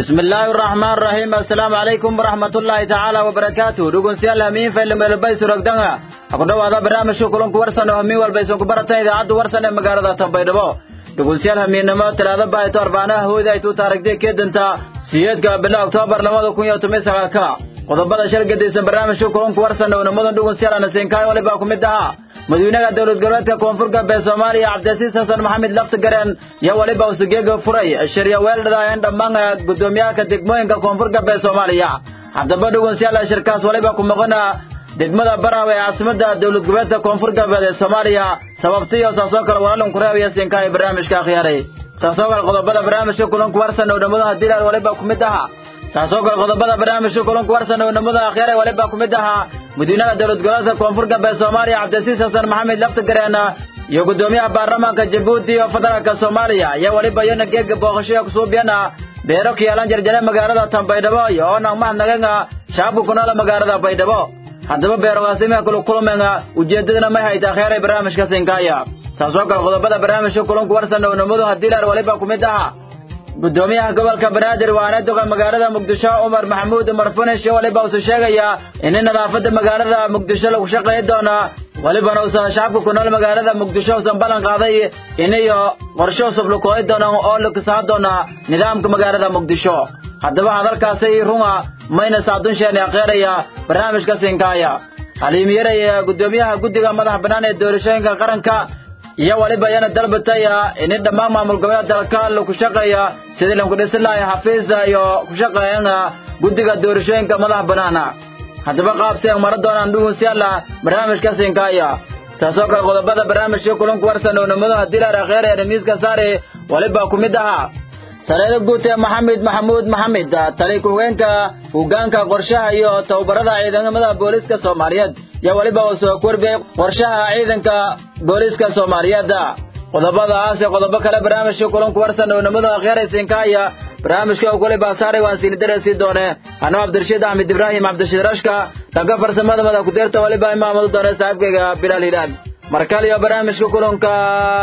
bismi illaahi araxmaan araxiim assalaamu calaykum waraxmatullaahi tacaala wabarakaatu dhegeystayaal hamiin faylameelbaysu rogdanga ha ku dhowaada barnaamijka kulanku warsan oo hamiin walba aysan ku baratan idaacadda warsan ee magaalada tanbaydhabo dhegeystayaal hamiinnimo talaado baayto arbaanaha hooyda ay tuu taarigtay keedanta siyeedka bila oktoobar labada kun iyo toban sagaalka qodobada shal gadaysan barnaamijka kulanku warsan oo nimadan dhegeystayaal anasinkaay walibaa ku mid ahaa madaxweynaha dowlad goboleedka koonfur galbeed soomaaliya cabdilasiis xasan maxamed laftigareen iyo weliba usugeega furay shirya weeldhadaayeen dhammaan gudoomiyaalka degmooyinka koonfur galbeed soomaaliya haddaba dhegeystayaal shirkaas waliba ku maqana degmada baraawe ee caasimada dowlad goboleedka koonfur galbeed ee soomaaliya sababtiyo saasoo kale walaalin kureebaya siinka ee barnaamijka akhyaaray saasoo kale qodobada barnaamijka kulanku warsan oo dhammaduha dilaal waliba ku mid ahaa saasoo kale qodobada barnaamijka kulanku warsan oo dhammaduha akhyaaray waliba ku mid ahaa madiinaha dowlad goboleedka koonfur galbeed soomaaliya cabdilasiis xasan maxamed laftigareen iyo gudoomiyaha baarlamaanka jabuuti oo federaalka soomaaliya iyo weliba iyana geega booqashaya kusuubiyana beero ku yaalan jarjare magaalada tanbaydhabo iyo oonang mahadnagenga shacabka ku nool magaalada baydhabo haddaba beerogaasimiha kula kulmenga ujeeddadana may hayta akheeray barnaamijka sinkaaya saasoo kale qodobada barnaamijka kulanku warsan oo nimadu hadiilaar waliba ku mid ahaa gudoomiyaha gobolka banaadir waana doga magaalada muqdisho umar maxamuud umar funish iyo waliba usu sheegaya in nadaafada magaalada muqdisho lagu shaqayn doona walibana uusan shacabka ku nool magaalada muqdisho usan ballan qaaday inayo qorshe cusub lukooyi doonaan oo lakisaa doona nidaamka magaalada muqdisho haddaba hadalkaasi runga mayna saadunsheeni akheeraya barnaamijka sinkaaya haliimyarey gudoomiyaha guddiga madaxa bannaan ee doorashooyinka qaranka iyo waliba yana dalbatay in dhammaan maamul goboleed dalka lagu shaqeeya sidii lagu dhisin lahay xafiis iyo ku shaqeeyan guddiga doorashooyinka madaxa bannaana haddaba qaabsi aan mara doonaan dhugunsiyaala barnaamijka sinkaaya taasoo kale qodobada barnaamijka kulanku warsan oo nimadaha dilaar akheeraya miiska saare waliba ku mid ahaa sareeda guud ee maxamed maxamuud maxamed tali ku-hogeenka hoggaanka qorshaha iyo tababarada ciidamada booliiska soomaaliyeed iyo weliba uu soo korbiyey qorshaha ciidanka booliiska soomaaliyeed qodobadaas iyo qodobo kale barnaamijka kulanku warsan oo nimada akheeraysinkaaya barnaamijka ugule baasaaray waan siini dareysii doone anoo cabdirashiid axmed ibraahim cabdirashiid rashka dhanka farsamada madax ku-deerta waliba imaamadu doone saaxiibkayga bilaal hilaal markale iyo barnaamijka kulanka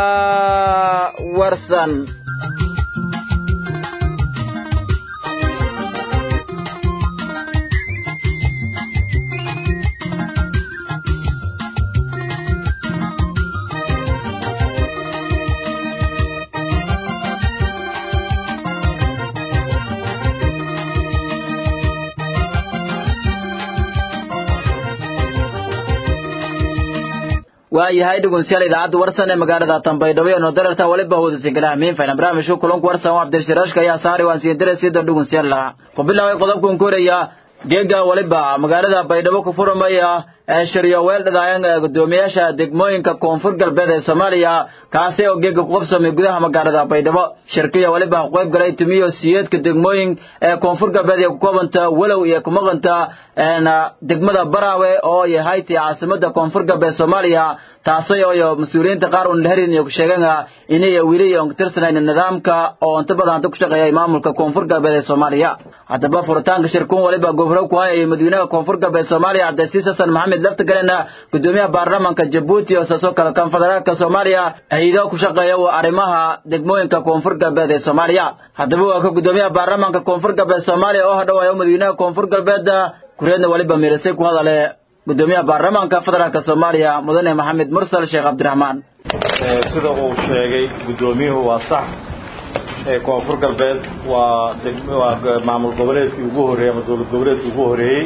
warsan waayahay dhegeystayaal idaacadda warsan ee magaalada tanbaydhabo iyo noodararta waliba hoodasin kala hamiin fayna barnaamijka kulanku warsan oo cabdirashiraashka ayaa saari waan siin darasiida dhegeystayaal ku bilaabay qodobkan koraya geega waliba magaalada baydhabo ku furmaya ee shiryo weel dhadaayan gudoomiyaasha degmooyinka koonfur galbeed ee soomaaliya kaasi oo geega ku qabsamay gudaha magaalada baydhabo shirkiya waliba ku qayb galay tumiyo siyeedka degmooyin ee koonfur galbeed ee ku koobanta walow iyo ku maqanta degmada baraawe oo yahay tii caasimada koonfur galbeed soomaaliya taasi oo mas-uuliyiinta qaar un laherin iyo ku sheegeen inay weli aan tirsanaynin nidaamka oo inta badan hadda ku shaqeeya maamulka koonfur galbeed ee soomaaliya haddaba furitaanka shirkuun waliba gobro ku hayay madaxweynaha koonfur galbeed soomaaliya cabdilasiis xasan maxamed laftigalena gudoomiyaha baarlamaanka jabuuti oo saasoo kale kan federaalka soomaaliya haydo ku shaqeeya arrimaha degmooyinka koonfur galbeed ee soomaaliya haddaba waa ka gudoomiyaha baarlamaanka koonfur galbeed soomaaliya oo hadhawaayo madaxweynaha koonfur galbeed kureedna waliba mirisay ku hadale gudoomiyaha baarlamaanka federaalka soomaaliya mudane maxamed mursal sheekh cabdiraxmaan sida uu sheegay gudoomiyuhu waa sax koonfur galbeed waa waa maamul goboleedkii ugu horreeyey ama dowlad goboleedkii ugu horreeyey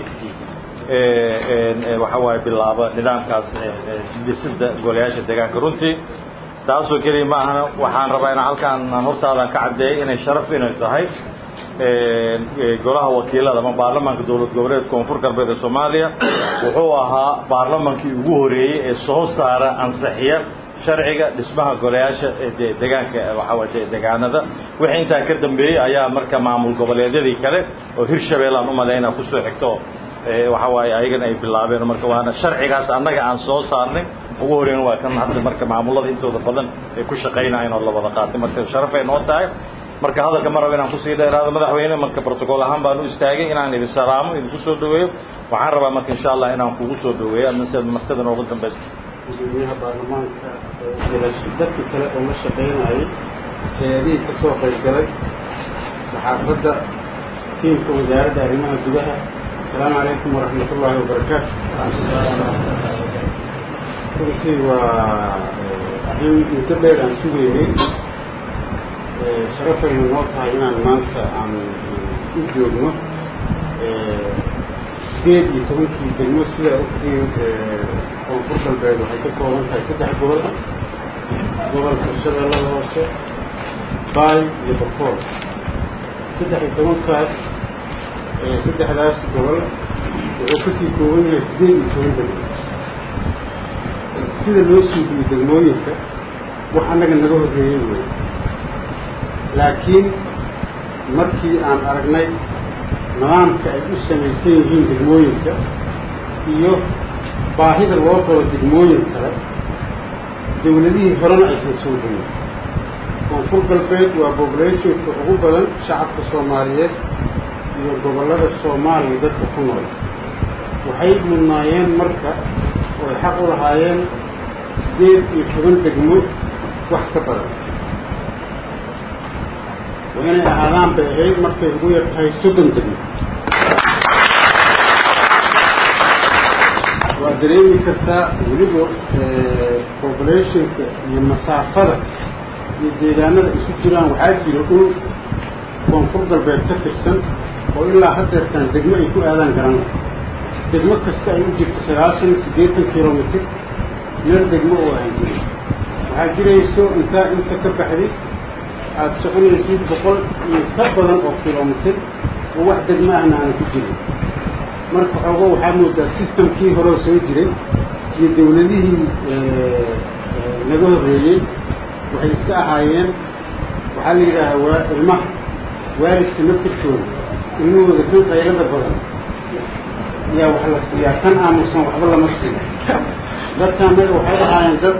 waxa waaye bilaaba nidaamkaas dhisida golayaasha deegaanka runtii taasoo keliya ma ahana waxaan rabaa inaan halkaan hortaadan ka caddeeyay inay sharaf inay tahay golaha wakiilada ama baarlamaanka dowlad goboleed koonfur galbeed ee soomaaliya wuxuu ahaa baarlamankii ugu horeeyey ee soo saara ansixiya sharciga dhismaha golayaasha deegaanka waxaa deegaanada wixii intaa ka dambeeyey ayaa marka maamul goboleedyadii kale oo hirshabeellaan u malayna kusoo xigto waxa waaye ayagana ay bilaabeen marka waana sharcigaas annaga aan soo saarnay ugu horeyn waa kan hadda marka maamulada intooda badan ay ku shaqaynayeen oo la wada qaatay marka sharafay noo tahay marka hadalka ma raba inaan kusii dheeraado madaxweyne marka protocol ahaan baan u istaagay inaan idin salaamo idinku soo dhaweeyo waxaan rabaa marka insha allah inaan kugu soo dhaweeyo adna sida martada noogu dambaysa gudoomiyaha baarlamaanka dadkii kale oo la shaqaynayay hay-adihii ka soo qayb galay saxaafadda tiimka wasaaradda arrimaha gudaha asalaamu calaykum waraxmat ullaahi wabarakaatu runtii waa arrin muddo dheer aan sugaynay sharafayna noo tahay inaan maanta aan u joogno sideed iyo tobankii degmo sidaa ogtiin koonfur galbeed waxay ka kooban tahay saddex gobol gobolka shabeellada hoose baay iyo bakool saddex iyo tobankaas saddexdaas gobol wuxuu kasii kooban yahay sideed iyo toban degmo sida loo suubiyo degmooyinka wax annaga naga horreeyey wey laakiin markii aan aragnay nidaamka ay u samaysan yihiin degmooyinka iyo baahida loo qabo degmooyin kale dawladihii horena aysan soo gelin koonfur galbeed waa bobulationka ugu badan shacabka soomaaliyeed iyo gobollada soomaaliya dadka ku nool waxay mudnaayeen marka oo ay xaq u lahaayeen sideed iyo toban degmo wax ka badan waa inay ahaadaan bay ahayd markay ugu yar tahay soddon degmo waa dareemi kartaa weliba populationka iyo masaafada iyo deegaanada isu jiraan waxaa jira dhul koonfur galbeed ka tirsan oo ilaa haddeertaan degmo ay ku aadaan garan degmo kasta ay u jirto sagaashan siddeetan kilomitr meel degmo oo aan jirin waxaa jirayso intaa inta ka baxday aada soconaysid boqol iyo ka badan oo kilomitr oo wax degmo ahna aana ku jirin marka xoogo waxaa moodaa systemkii horeo soo jiray iyo dawladihii naga horreeyey waxay iska ahaayeen waxaa la yidhaahaa waa ilmaha waalidka naftirkooda ilmahooda kan qaylada badan ayaa wax la siiyaa kan aamusan waxba lama siiyo dadka annaga waxay ahaayeen dad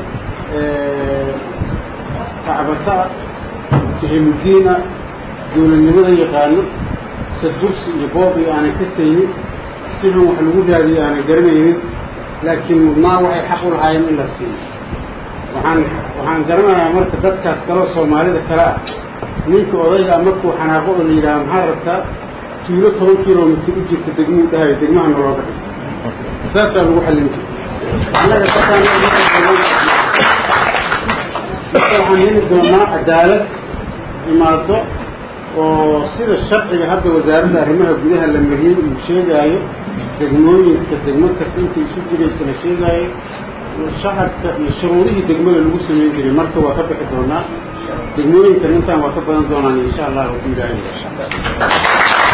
kacbata jahiludiina dawladnimada yaqaano sadursi iyo boob iyo aanay ka saynin sidan wax lagu raadiyo aanay garanaynin laakiin mudnaa waxay xaq u lahaayeen in la siiyo waxaan waxaan garanayaa marka dadkaas kaloo soomaalida kale ah ninka odayga markuu xanaaqo oo la yidhaha maxaa rabtaa tuulo toban kilomitr u jirta degmuu dhahayo degmaha nolooga dhig saasaa lagu xallin jira annaga dadkaan waxaan heli doonaa cadaalad imaado oo sida sharciga hadda wasaaradda arrimaha gudaha la mariyey uu sheegaayo degmooyinka degmo kasta intay isu jiraysa la sheegaayo shacabka iyo shuruudihii degmada lagu samayn jiray marka waa ka bixi doonaa degmooyinkan intaan waa ka badan doonaan insha allah rabbi ilaahay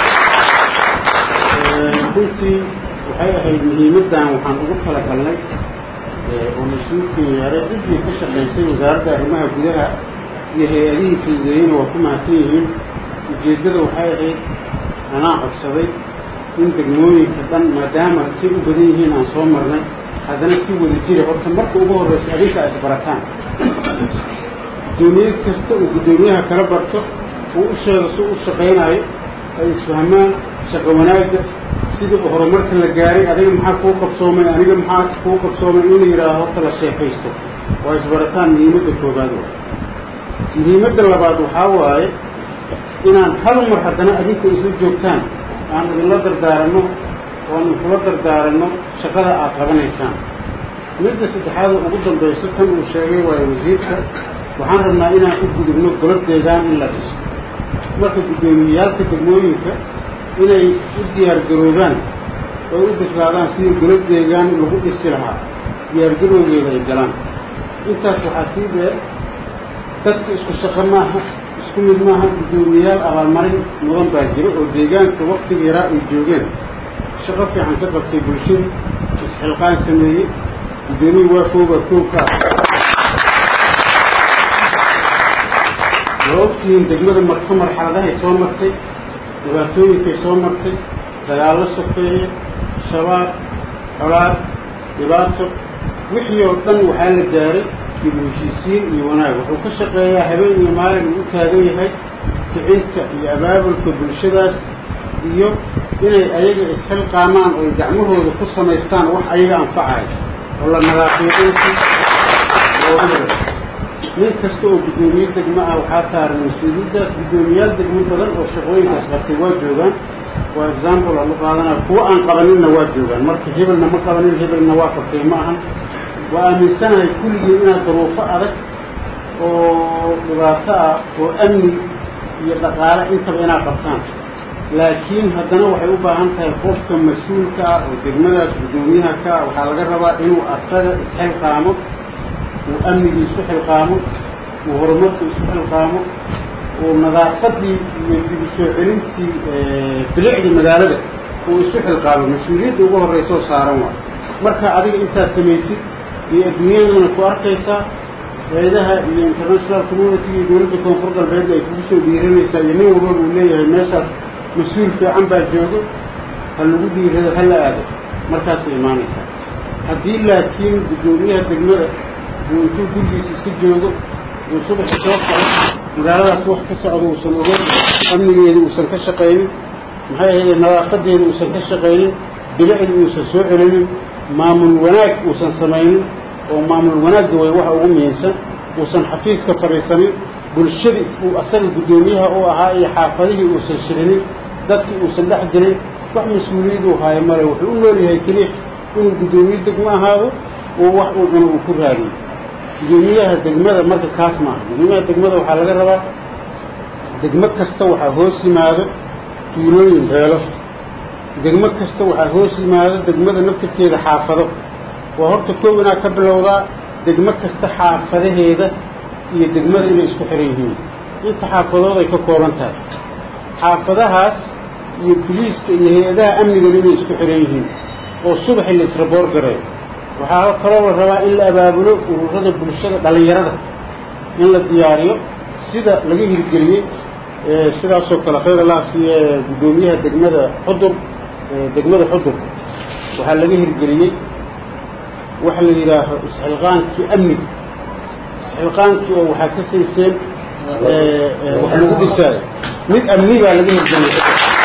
runtii waxay ahayd muhiimaddan waxaan ugu talagalnay oo mas-uulkii yeeray ciddii ka shaqaysay wasaaradda arrimaha gudaha iyo hay-adihii fududeeyeyna waa ku mahadsan yihiin ujeeddada waxay ahayd anaa codsaday in degmooyinka dhan maadaama say u badan yihiin aan soo marnay haddana si wada jira horta marka ugu horreysa adinka ay isbarataan guddoomiye kasta uu guddoomiyaha kala barto uu u sheego si u shaqaynaayo ay isfahmaan shaqo wanaagga sidii horumarka la gaaray adiga maxaa kuu qabsoomay aniga maxaa kuu qabsoomay in la yidhaaho horta la sheekaysto waa isbarataan muhiimadda koobaad waa muhiimadda labaad waxaa waaye inaan hal mar haddana adinka isla joogtaan aan idinla dardaaranno oan inkula dardaaranno shaqada aad qabanaysaan midda saddexaada ugu dambayso tan uu sheegay waayo wasiirka waxaan rabnaa inaan u gudubno golo deegaan in la dhiso marka guddoomiyeyaalka degmooyinka inay u diyaargaroobaan oo u bislaadaan sidii golo deegaan lagu dhisi lahaa diyaargarowgeeda ay galaan intaas waxaa sii dheer dadka isku shaqo maaha isku mid maaha guddoomiyayaal abaalmarin mudan baa jiro oo deegaanka waktiga yaraa ay joogeen shaqo fiican ka qabtay bulshadii isxilqaan sameeyey guddoomiye waafooba koobka waa ogtihiin degmada marka marxaladahay soo martay dhibaatooyinkay soo martay dagaallo sokeeye shabaab colaad dhibaato wixii oo dhan waxaa la gaaray dib u heshiisiin iyo wanaag wuxuu ka shaqeeyaa habeen iyo maalin uu u taagan yahay kicinta iyo abaabulka bulshadaas iyo inay ayaga isxilqaamaan oo ay gacmahooda ku samaystaan wax ayaga anfacayo oo la nadaafiiqinti nin kasta oo guddoomiye degmo ah waxaa saaran mas-uuliyaddaas guddoomiyaal degmo badan oo shaqooyinkaas qabtay waa joogaan waa example aan u qaadanaya kuwa aan qabaninna waa joogaan marka hebelna ma qabanin hebelna waa qabtay ma ahan waa aaminsanahay kulligii inaad duruufo adag oo dhibaato ah oo amni iyo dhaqaale intaba inaad qabtaan laakiin haddana waxay u baahan tahay qofka mas-uulka ah oo degmadaas guddoomiyaha ka ah waxaa laga rabaa inuu asaga isxilqaamo uu amnigii isu xilqaamo uu horumarka isu xilqaamo uu nadaafadii iyo dib u soo celintii bilicdii magaalada uu isu xilqaamo mas-uuliyadda ugu horreysoo saaran waa marka adiga intaad samaysid iyo adduunyadana ku arkaysaa hay-adaha iyo international community iyo dowladda koonfur galbeedna ay kugu soo dhiiranaysaa iyo nin walba uu leeyahay meeshaas mas-uul fiican baa joogo ha lagu dhiirado ha la aado markaasay imaanaysaa haddii laakiin guddoomiyaha degmada uu intuu gurigiisa iska joogo uu subaxi soo kaco magaaladaas wax ka socdo uusan ogeyn amnigeeda uusan ka shaqaynin maxay ahayde nadaafadeeda uusan ka shaqaynin bilicdi uusan soo celinin maamul wanaag uusan samaynin oo maamul wanaagga way waxa ugu muhiimsan uusan xafiiska fadhiisanin bulshadii uu asaga guddoomiyaha u ahaa iyo xaafadihii uusan shirinin dadkii uusan dhex gelin wax mas-uuliyaduu haayo male wuxuu u nool yahay keliya inuu guddoomiye degmo ahaado uu wax uu cuno uu ku raadiyo guddoomiyaha degmada marka kaas maaha guddoomiyaha degmada waxaa laga rabaa degmo kasta waxaa hoos yimaado tuulooyin beelo degmo kasta waxaa hoos yimaado degmada naftirkeeda xaafado waa horta kow inaad ka bilowdaa degmo kasta xaafadaheeda iyo degmada inay isku xiran yihiin inta xaafadood ay ka kooban tahay xaafadahaas iyo biliiska iyo hay-adaha amnigana inay isku xiran yihiin oo subaxi la israboor gareeyo waxaa kaloo la rabaa in la abaabulo ururada bulshada dhallinyarada in la diyaariyo sida laga hirgeliyey sidaasoo kale khayr allah siiye guddoomiyaha degmada xudur degmada xudur waxaa laga hirgeliyey waxa la yidhaaho isxilqaankii amniga isxilqaankii oo waxaa ka sayseen wax lagu dhisaayo mid amni baa laga hirgeliyey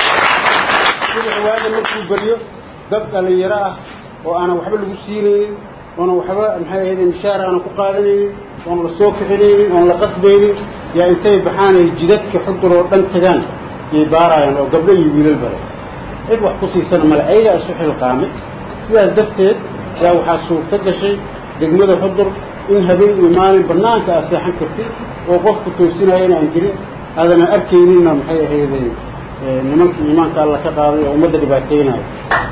subax waaga markuu baryo dad dhallinyaro ah oo aanan waxba lagu siinaynin oonan waxba maxay ahayde mishaar aanan ku qaadanaynin oon la soo kixinaynin oon la qasbaynin yaa intay baxaan ay jidadka xudur oo dhan tagaan yay baaraayaan oo gabdho iyo wiilal bale cid wax ku siisana male ayagaa isu xilqaamay sidaas darteed yaa waxaa suurto gashay degmada xudur in habeen iyo maalin bannaanka aad seexan kartid oo qofku toosinayana aan jirin aadana arkayninna maxay ahayde nimanka iimaanka alla ka qaaday oo ummadda dhibaateynaayo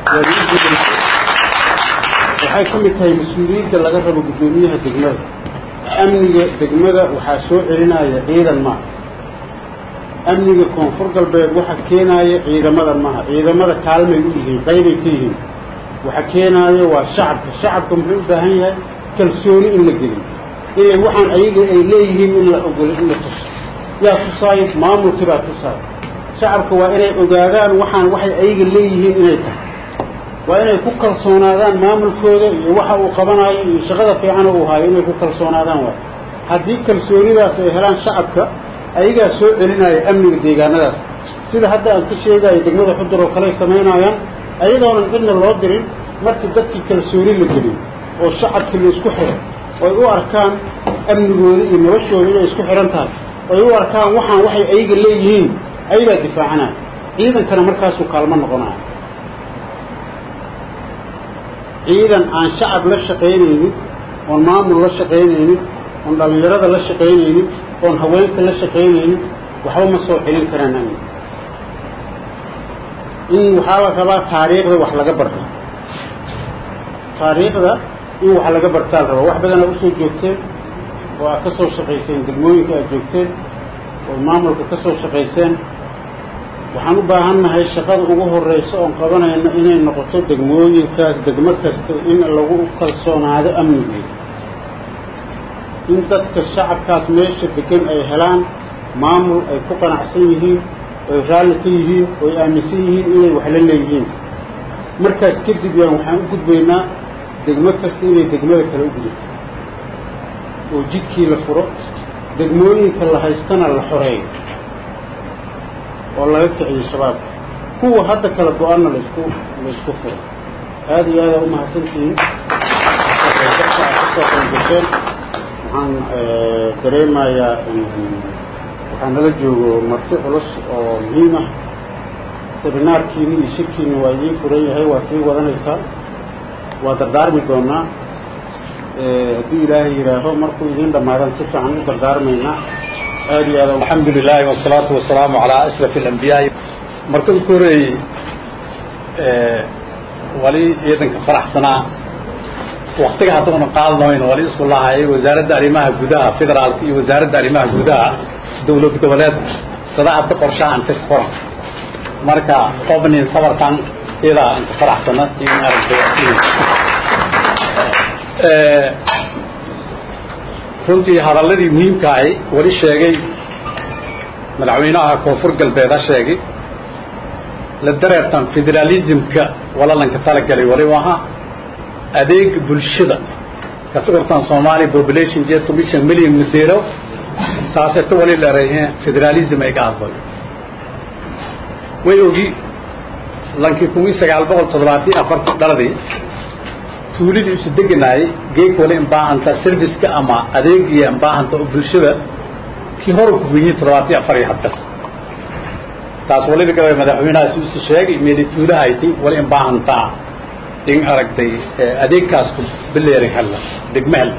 waxay ka mid tahay mas-uuliyadda laga rabo guddoomiyaha degmada amniga degmada waxaa soo celinaya ciidan maaha amniga koonfur galbeed waxa keenaaya ciidamada maaha ciidamada kaalmay u yihiin qaybay ka yihiin waxa keenaaya waa shacabka shacabka muxuu u baahan yahay kalsooni in la geliyo inay waxaan ayaga ay leeyihiin in la ogolo in la tuso yaa tusaayo maamulkii baa tusaayo shacabka waa inay ogaadaan waxaan waxay ayaga leeyihiin inay tahay waa inay ku kalsoonaadaan maamulkooda iyo waxa uu qabanayo iyo shaqada fiican uu hayo inay ku kalsoonaadaan waay haddii kalsoonidaas ay helaan shacabka ayagaa soo celinaya amniga deegaanadaas sida hadda aan ka sheegayo degmada xudur oo kaley samaynayaan ayadoonan cidna loo dirin markii dadkii kalsooni la geliyo oo shacabkii la isku xiro oy u arkaan amnigooda iyo noloshooda inay isku xihan tahay oy u arkaan waxaan waxay ayaga leeyihiin ayagaa difaacanaya ciidankana markaasuu kaalmo noqonaya ciidan aan shacab la shaqaynaynin oon maamul la shaqaynaynin oon dhallinyarada la shaqaynaynin oon haweenka la shaqaynaynin waxba ma soo celin karaan amni in waxaa la rabaa taariikhda wax laga barto taariikhda in wax laga bartaa la rabaa wax badan aad usoo joogteen oo aad ka soo shaqayseen degmooyinka aad joogteen oo maamulka ka soo shaqayseen waxaan u baahannahay shaqada ugu horreysa oon qabanayno inay noqoto degmooyinkaas degmo kasta in lagu kalsoonaado amnigeeda in dadka shacabkaas meesha degan ay helaan maamul ay ku qanacsan yihiin oy raalli ka yihiin oy aaminsan yihiin inay wax la leeyihiin markaas kadib yaan waxaan u gudbaynaa degmo kasta inay degmada kale u gudubto oo jidkii la furo degmooyinka la haystana la xoreeyo oo laga kiciyo shabaabka kuwa hadda kala go-aanna laisku laisku furo aada iyo aada umahadsantihiin kasoo qaybgasheen waxaan dareemayaa waxaa nala joogo marti culus oo muhiim ah seminaarkiini iyo shirkiini waa idiin furan yahay waa sii wadanaysaa waa dardaarmi doonaa hadduu ilaahay yidhaaho markuu idiin dhammaadaan si fiican u dardaarmaynaa aad iyo aad الحمد لله والصلاة والسلام على أشرف الأنبياء مركز كوري ولي يدنك فرح سنة وقتها هتكون قال نوين ولي اسم الله هي وزارة أريمها جودها فدرال في وزارة أريمها جودها دولة قبلات صداعة قرشة عن تفكر مركا قبني صبر كان إذا أنت فرح سنة يمكن أن runtii hadalladii muhiimka ahi weli sheegay madaxweynaha koonfur galbeeda sheegay la dareertan federaalismka walalanka talagalay wali ahaa adeeg bulshada kasigortan soomaali population jee tomishan million madeero saaseeto wali leerayheen federalism ay ka aqbal way ogi lankii kun iyo sagaal boqol toddobaatan afartii dhaladii tuulidii isu deganaayay geeg wali imbaahanta serviceka ama adeegiya imbaahanta oo bulshada kii hore ku weyniyey toddobaatan afar iyo hadda taas waliba gabay madaxweynahaasi isu sheegay meeli tuulahayti wali imbaahanta in aragtay adeegkaas ku bileeri hella degme hella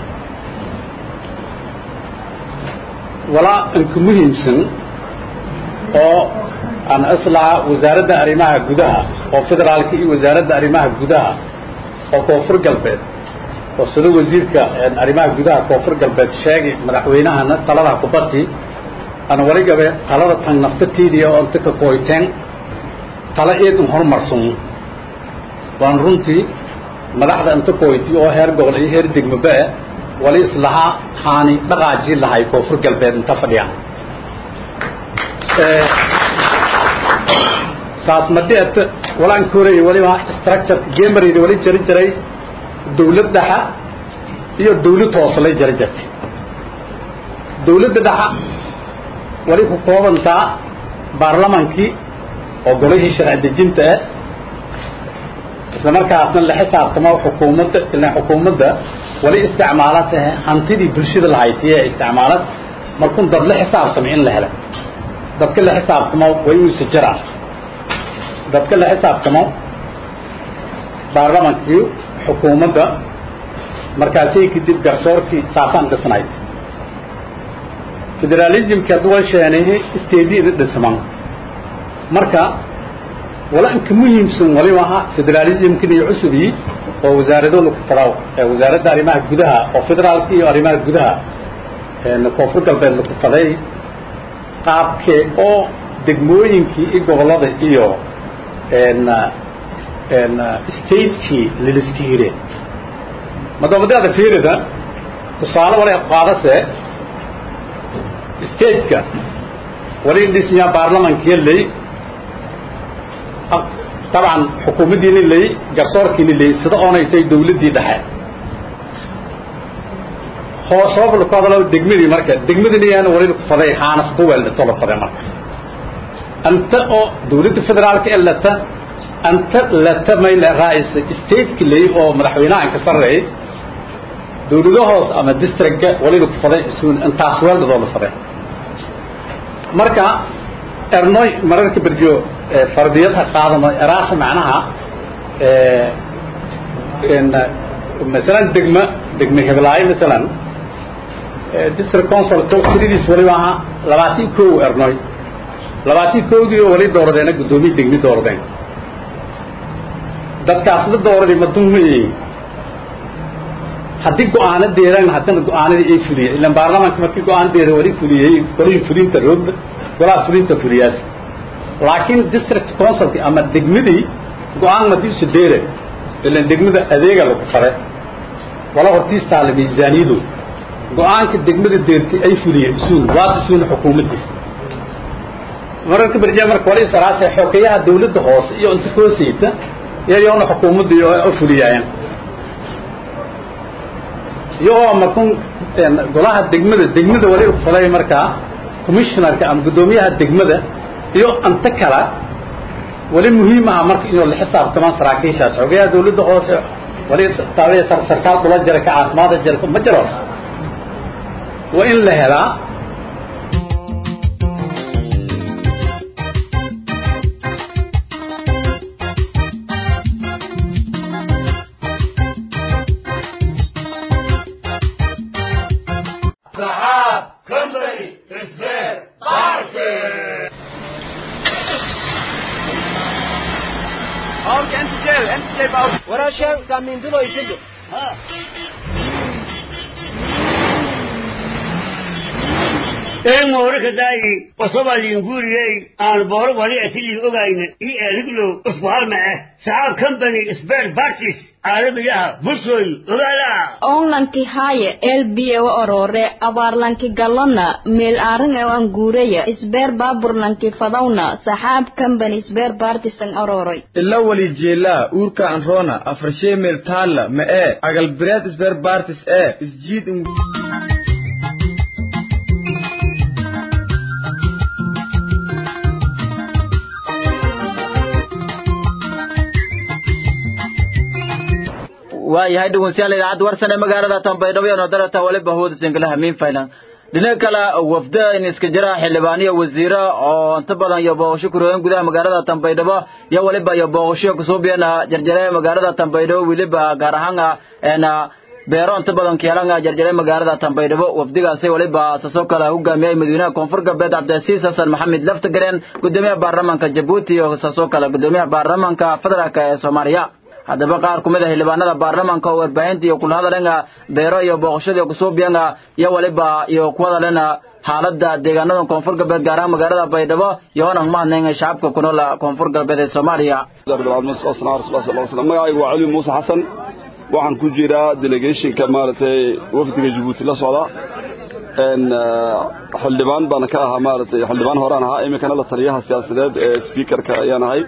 walaa inka muhiimsan oo aan islaha wasaaradda arrimaha gudaha oo federaalka iyo wasaaradda arrimaha gudaha oo koonfur galbeed oo sida wasiirka arrimaha gudaha koonfur galbeed sheegay madaxweynahana talada kubadii ana wali gabe talada tan naftatiidii oo inta ka kooyteen tala eedun horumarsan waan runtii madaxda inta kooyti oo heer gobol iyo heer degmaba wali islahaa haani dhaqaajii lahay koonfur galbeed inta fadhiyaan saas madeet walaan koorayay waliba structure gemarayda wali jari jiray dawlad dhexa iyo dawlad hoose lay jari jirtay dawladda dhexa wali ku koobantaa baarlamankii oo golihii sharci dejinta ah isla markaasna la xisaabtamo xukuumadda ilaan xukuumadda wali isticmaalata hantidii bulshada lahaytiye isticmaalad markun dad la xisaabtamo in la helo dadka la xisaabtamo way uusa jiraa dadka la xisaabtamo baarlamankii xukuumadda markaasay kadib garsoorkii saasaan dhisnayd federalismka duwal sheenay isteediyada dhisman marka wala inka muhiimsan waliba aha federalismkan iyo cusubii oo wasaarado lagu fadhaw wasaaradda arrimaha gudaha oo federaalka iyo arrimaha gudaha koonfur galbeed lagu faday qaabkee oo degmooyinkii iyo gobollada iyo statekii liliska hireen madoobadeeda fiirida tusaale wala qaadase stateka wali dhisnya baarlamankiya ley طبعا xukuumaddiina ley garsoorkiina ley sida oonay tahay dawladdii dhexe hoosoob laku hadalo degmadii marka degmadina yaana wali ku faday haanas ku weeldhato la faday marka anta oo dawladda federaalka ee lata anta lata mayla raa'isa stateki ley oo madaxweynaha ka sarreeyay dawlado hoos ama districtka wali laku faday isuun intaas weeldhadoo la faday marka ernoy mararka berjo fardiyadha qaadano eraasa macnaha masalan degma degma heblaayo masalan district council tiridiis waliba ahaa labaatan kow ernoy labaatan kowdii oo wali dooradeena guddoomiye degmi dooradeen dadkaasla dooraday maduma haddii go-aano deeraan haddana go-aanadii ay fuliyeen ilan baarlamaanka markii go-aanadeeda wali fuliyey golihii fulinta roogda golaha fulinta fuliyaas laakiin district councilki ama degmadii go-aan madiisu deere ilan degmada adeega lagu fare wala hortiistaala miisaaniyadu go-aanka degmada deertay ay fuliyeen isuun waata isuun xukuumaddiisa mararka berjaa marka wala isaraase xogeyaha dawladda hoose iyo inta koosayta iyayoona xukuumadda u fuliyaayeen iyagoo markun golaha degmada degmada wali faday markaa commissionarka ama guddoomiyaha degmada iyo anta kala wali muhiim aha marka inuu la xisaabtamaan saraakiishaas xogeyaha dawladda hoose wali taabay sarkaal dhula jira ka caafimaada jira ma jiro waa in la helaa باورك انت جاي انت جاي باورك ورا شيء كامين دلو يسجل ها een moorika daayi wasobalin guuriyey aan booro wali atilin ogayna ii eeliglo usku halma ah saxaab company spare parties caalamiyaha bulshooy ogaala onlanki haaye elbiye wa orore abaarlanki galona meel aarin ee aan guuraya isbeer baaburlanki fadawna saxaab company isbeer partisan ororoy ila wali jeelaa uurka anroona afarshee meel taalla ma ee agalbireed isbeer bartis ee isjiid waayahay dhegeystayaal idaacadda warsan ee magaalada tanbaydhabo iyo nodarata waliba hawada singalaha miin faylan dhinaca kale wafda in iska jira xildhibaaniyo wasiiro oo inta badan iyo booqasho ku rogan gudaha magaalada tanbaydhabo iyo waliba iyo booqasho kusoo biyana jarjare magaalada tanbaydhabo weliba gaar ahaan een beero inta badan keelanga jarjare magaalada tanbaydhabo wafdigaasi waliba sasoo kale hogaamiyay madaxweynaha koonfur galbeed cabdilcasiis xasan maxamed laftagareen gudoomiyaha baarlamaanka jabuuti iyo sasoo kale gudoomiyaha baarlamaanka federaalk ee soomaaliya haddaba qaar ku mid a xildhibaanada baarlamaanka oo warbaahinta iyo kula hadalena beero iyo booqashadii kusuubiyanga iyo waliba iyo ku hadalena xaaladda deegaanada koonfur galbeed gaar ahaan magaalada baydhabo iyo onan mahadnayn shacabka ku nool koonfur galbeed ee soomaaliya magacaygu waa cali muuse xasan waxaan ku jiraa delegationka maaragtay wafdiga jabuuti la socda xildhibaan baan ka ahaa maaragtay xildhibaan horaan ahaa iminkana la taliyaha siyaasadeed ee speakerka ayaan ahay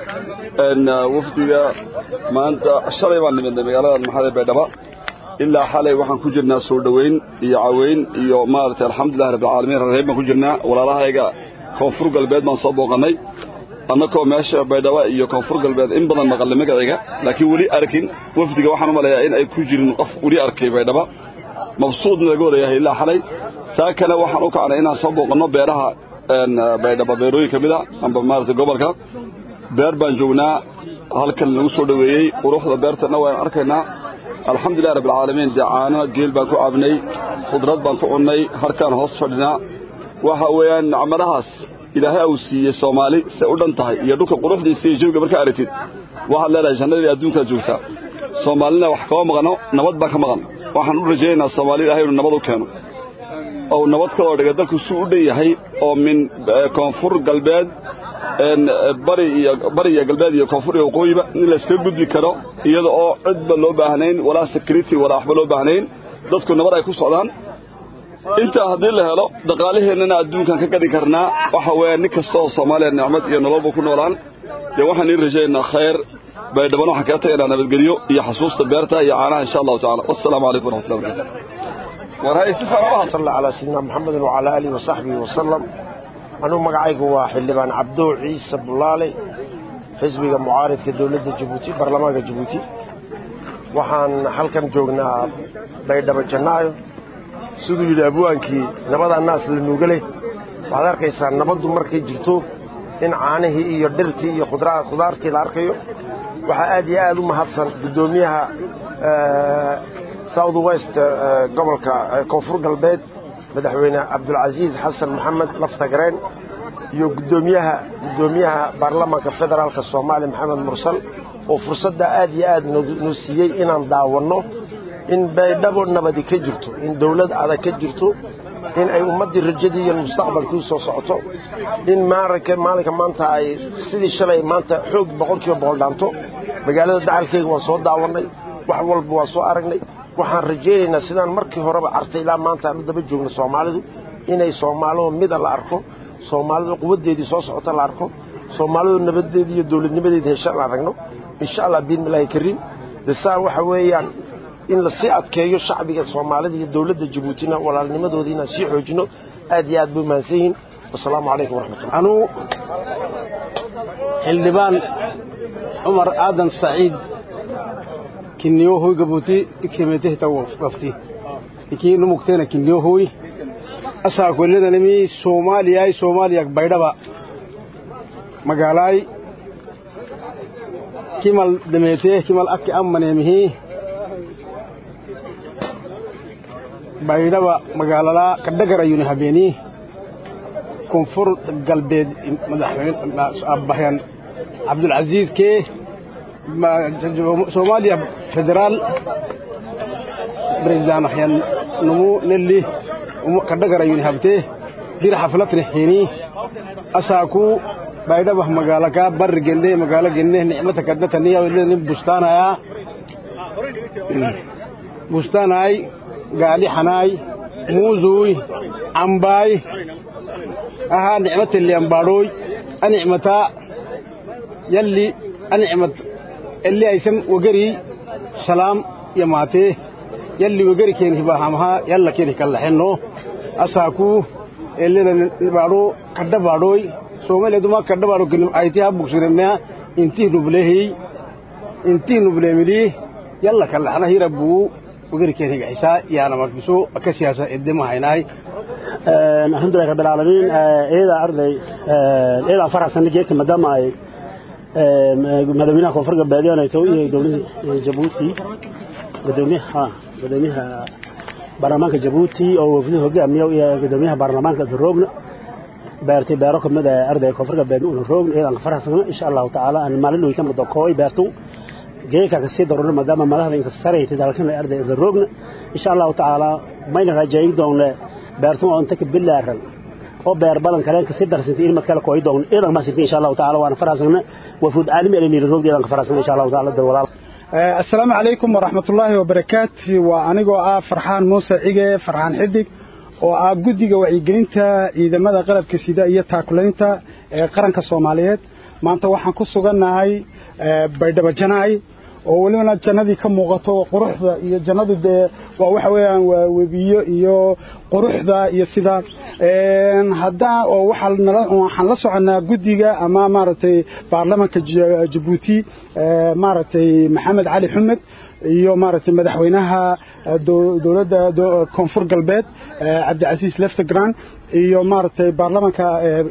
wafdiga maanta shalay baan nimidnay magaalada maxamed baydhaba ilaa xalay waxaan ku jirnaa soo dhoweyn iyo caweyn iyo maaragtay alxamdulillahi rabbilcaalamiin rarreeb baan ku jirnaa walaalahayga koonfur galbeed baan soo booqannay annakoo meesha baydhaba iyo koonfur galbeed in badan maqalnay magaciga laakiin weli arkin wafdiga waxaan u maleeyaa in ay ku jirin qof weli arkay baydhaba mabsuudna laga wadayahay ilaa xalay saa kale waxaan u kacnay inaan soo booqanno beeraha baydhaba beerooyin ka mid a amba maaragtay gobolka beer baan joognaa halkan lagu soo dhoweeyey quruxda beertana waan arkaynaa alxamdulillahi rabbilcaalamiin dee caano geel baan ku cabnay khudrad baan ku cunnay harkaan hoos fadhinaa waxa weeyaan nacmadahaas ilaahay uu siiyey soomaali say u dhan tahay iyo dhulka quruxdiisa iyo jawiga markaa aragtid waxaad leedahay jannadii adduunkaad joogtaa soomaalina wax kama maqano nabad baa ka maqan waxaan u rajaynaynaa soomaali ilahay inuu nabad u keeno ou nabad kaloo dhiga dalku suu u dhan yahay oo min koonfur galbeed bari iyo bari iyo galbeed iyo koonfur iyo waqooyiba in layskaga gudbi karo iyada oo cidba loo baahnayn walaa security walaa waxba loo baahnayn dadku nabad ay ku socdaan intaa haddii la helo dhaqaalaheennana adduunkan ka gadi karnaa waxa weeya nin kasta oo soomaaliya nicmad iyo nololba ku noolaan dee waxaan ii rajaynaynaa khayr baydhabana waxaan kaga tagaynaa nabadgelyo iyo xasuusta beerta iyo caanaha insha allahu tacala wassalaamu calaykum waraxmatullahi barakatu صلى على سيدنا محمد وعلى آله وصحبه وسلم أنو مقعيق حلبان عبدو عيسى بلالي حزبي معارض كدولة جيبوتي برلمان جيبوتي waxaan halkan joognaa baydhabo jannaayo siduu yidhi abwaankii nabada naas la nuugaleh waxaad arkaysaa nabaddu markay jirto in caanihii iyo dhirtii iyo khudaartii la arkayo waxaa aad iyo aad u mahadsan guddoomiyaha south west gobolka koonfur galbeed madaxweyne cabdulcasiis xasan maxamed laftagareen iyo gudoomiyaha guddoomiyaha baarlamaanka federaalka soomaaliya maxamed mursal oo fursadda aad iyo aad noo siiyey inaan daawanno in baydhabo nabadi ka jirto in dawlad adag ka jirto in ay ummaddii rajadii iyo mustaqbalkii soo socoto in maalinka maalinka maanta ay sidii shalay maanta xoog boqolkiiba boqol dhaanto magaalada dacalkeyga waan soo daawannay wax walba waan soo aragnay waxaan rajaynaynaa sidaan markii horeba artay ilaa maanta aan u daba joogno soomaalidu inay soomaalidu mida la arko soomaalidu quwaddeedii soo socota la arko soomaalidu nabadeedii iyo dowladnimadeedii hesha la aragno insha allah biidnillaahi kariim desaan waxa weeyaan in lasii adkeeyo shacbiga soomaalida iyo dowladda jabuutina walaalnimadoodii inaan sii xoojino aad iyo aad bay mahadsan yihiin wasalaamu calaykum waraxmatullah anuu xildhibaan cumar aadan saciid kinniyohoy gabuuti iksemetehta wafti ikii numugteena kinniyohoy asaa kolledanimi soomaaliyay soomaaliyak baydhaba magaalaay kimal demeetee kimal akki ammaneemihi baydhaba magaalalaa kadhagarayuni habeenii koonfur galbeed madaxweyne abbaxyan cabdulcasiis kee soomaaliya federaal president waxyaan numu nelli kadhagarayun habtee dir xaflatni hini asaaku baydhabah magaalaka barri genne magaalo genne nicmata kaddataniya bustaanaya bustaanaay gaali xanaay muuzuy cambaay ahaa nicmateli ambaadhooy anicmataa yalli anicmat elli aysan wagari salaam yamaatee yalli wagari keeni hibaahamahaa yalla keeni kallaxenno asaaku ellida baadho kadha baadhooy soomaaliya kadha baadho kenim ayti ha bugsiremnea intii nublehiy intii nubleemilii yalla kallaxna hira buu wagari keeni gaxisaa yaana markiso ka siyaasa edemahaynay alxamdulilah rabbil caalamiin iyada arday iyada faraxsan geedka maadaama ay madaxweynaha koonfur galbeed ay tahay iyo dowladda Djibouti gudoomiyaha gudoomiyaha baarlamaanka Djibouti oo wafdi hogaamiyo iyo gudoomiyaha baarlamaanka Zroogna beertay beero kamid ah arday koonfur galbeed uu roog iyada faraxsan insha Allah taala aan maalin weyn kamid ah kooy beertu geeka ka sii darro maadaama madaxda inka sareeyay dalkan arday Zroogna insha Allah taala mayna rajayn doonaa beertu oo inta ka bilaaran oo beer balan kale ka sii darsantay in mad kale kooy doon idan ma sintii insha Allah taala waana faraasana wafuud caalami ah inay roog idan ka faraasana insha Allah taala dal walaal assalaamu calaykum waraxmatullaahi wabarakaatu waa anigoo ah farxaan muuse cige farxaan xidig oo ah guddiga wacyigelinta ciidamada qalabka sida iyo taakulaynta ee qaranka soomaaliyeed maanta waxaan ku sugannahay baydhabo janaay oo welibana jannadii ka muuqato quruxda iyo jannadu dee waa waxa weeyaan waa webiyo iyo quruxda iyo sida haddaa oo waxaa nala waxaan la soconaa guddiga ama maaragtay baarlamanka jabuuti maaragtay maxamed cali xumed iyo maaragtay madaxweynaha dowladda koonfur galbeed cabdicasiis leftegran iyo maaragtay baarlamanka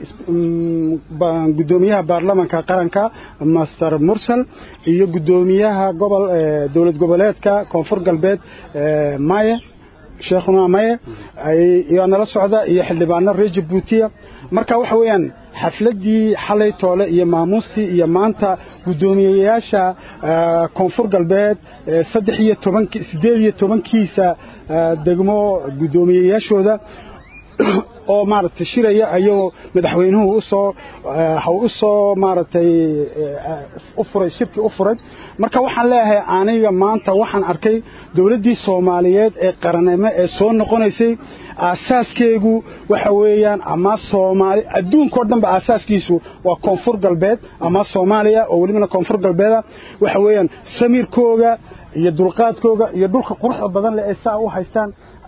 gudoomiyaha baarlamanka qaranka master mursal iyo gudoomiyaha gobol dowlad goboleedka koonfur galbeed maye sheekhuna maye ayaa nala socda iyo xildhibaano reer jabuutiya marka waxa weeyaan xafladdii xalay toole iyo maamuustii iyo maanta guddoomiyeyaasha koonfur galbeed saddex iyo toban siddeed iyo tobankiisa degmo guddoomiyeyaashooda oo maaragtay shiraya ayagoo madaxweynuhu usoo u soo maaragtay u furay shirkii u furay marka waxaan leeyahay aniga maanta waxaan arkay dowladdii soomaaliyeed ee qarannimo ee soo noqonaysay aasaaskeegu waxa weeyaan ama soomaali adduunkao dhanba aasaaskiisu waa koonfur galbeed ama soomaaliya oo welibana koonfur galbeeda waxa weeyaan samiirkooga iyo dulqaadkooga iyo dhulka quruxda badan leh ee saa u haystaan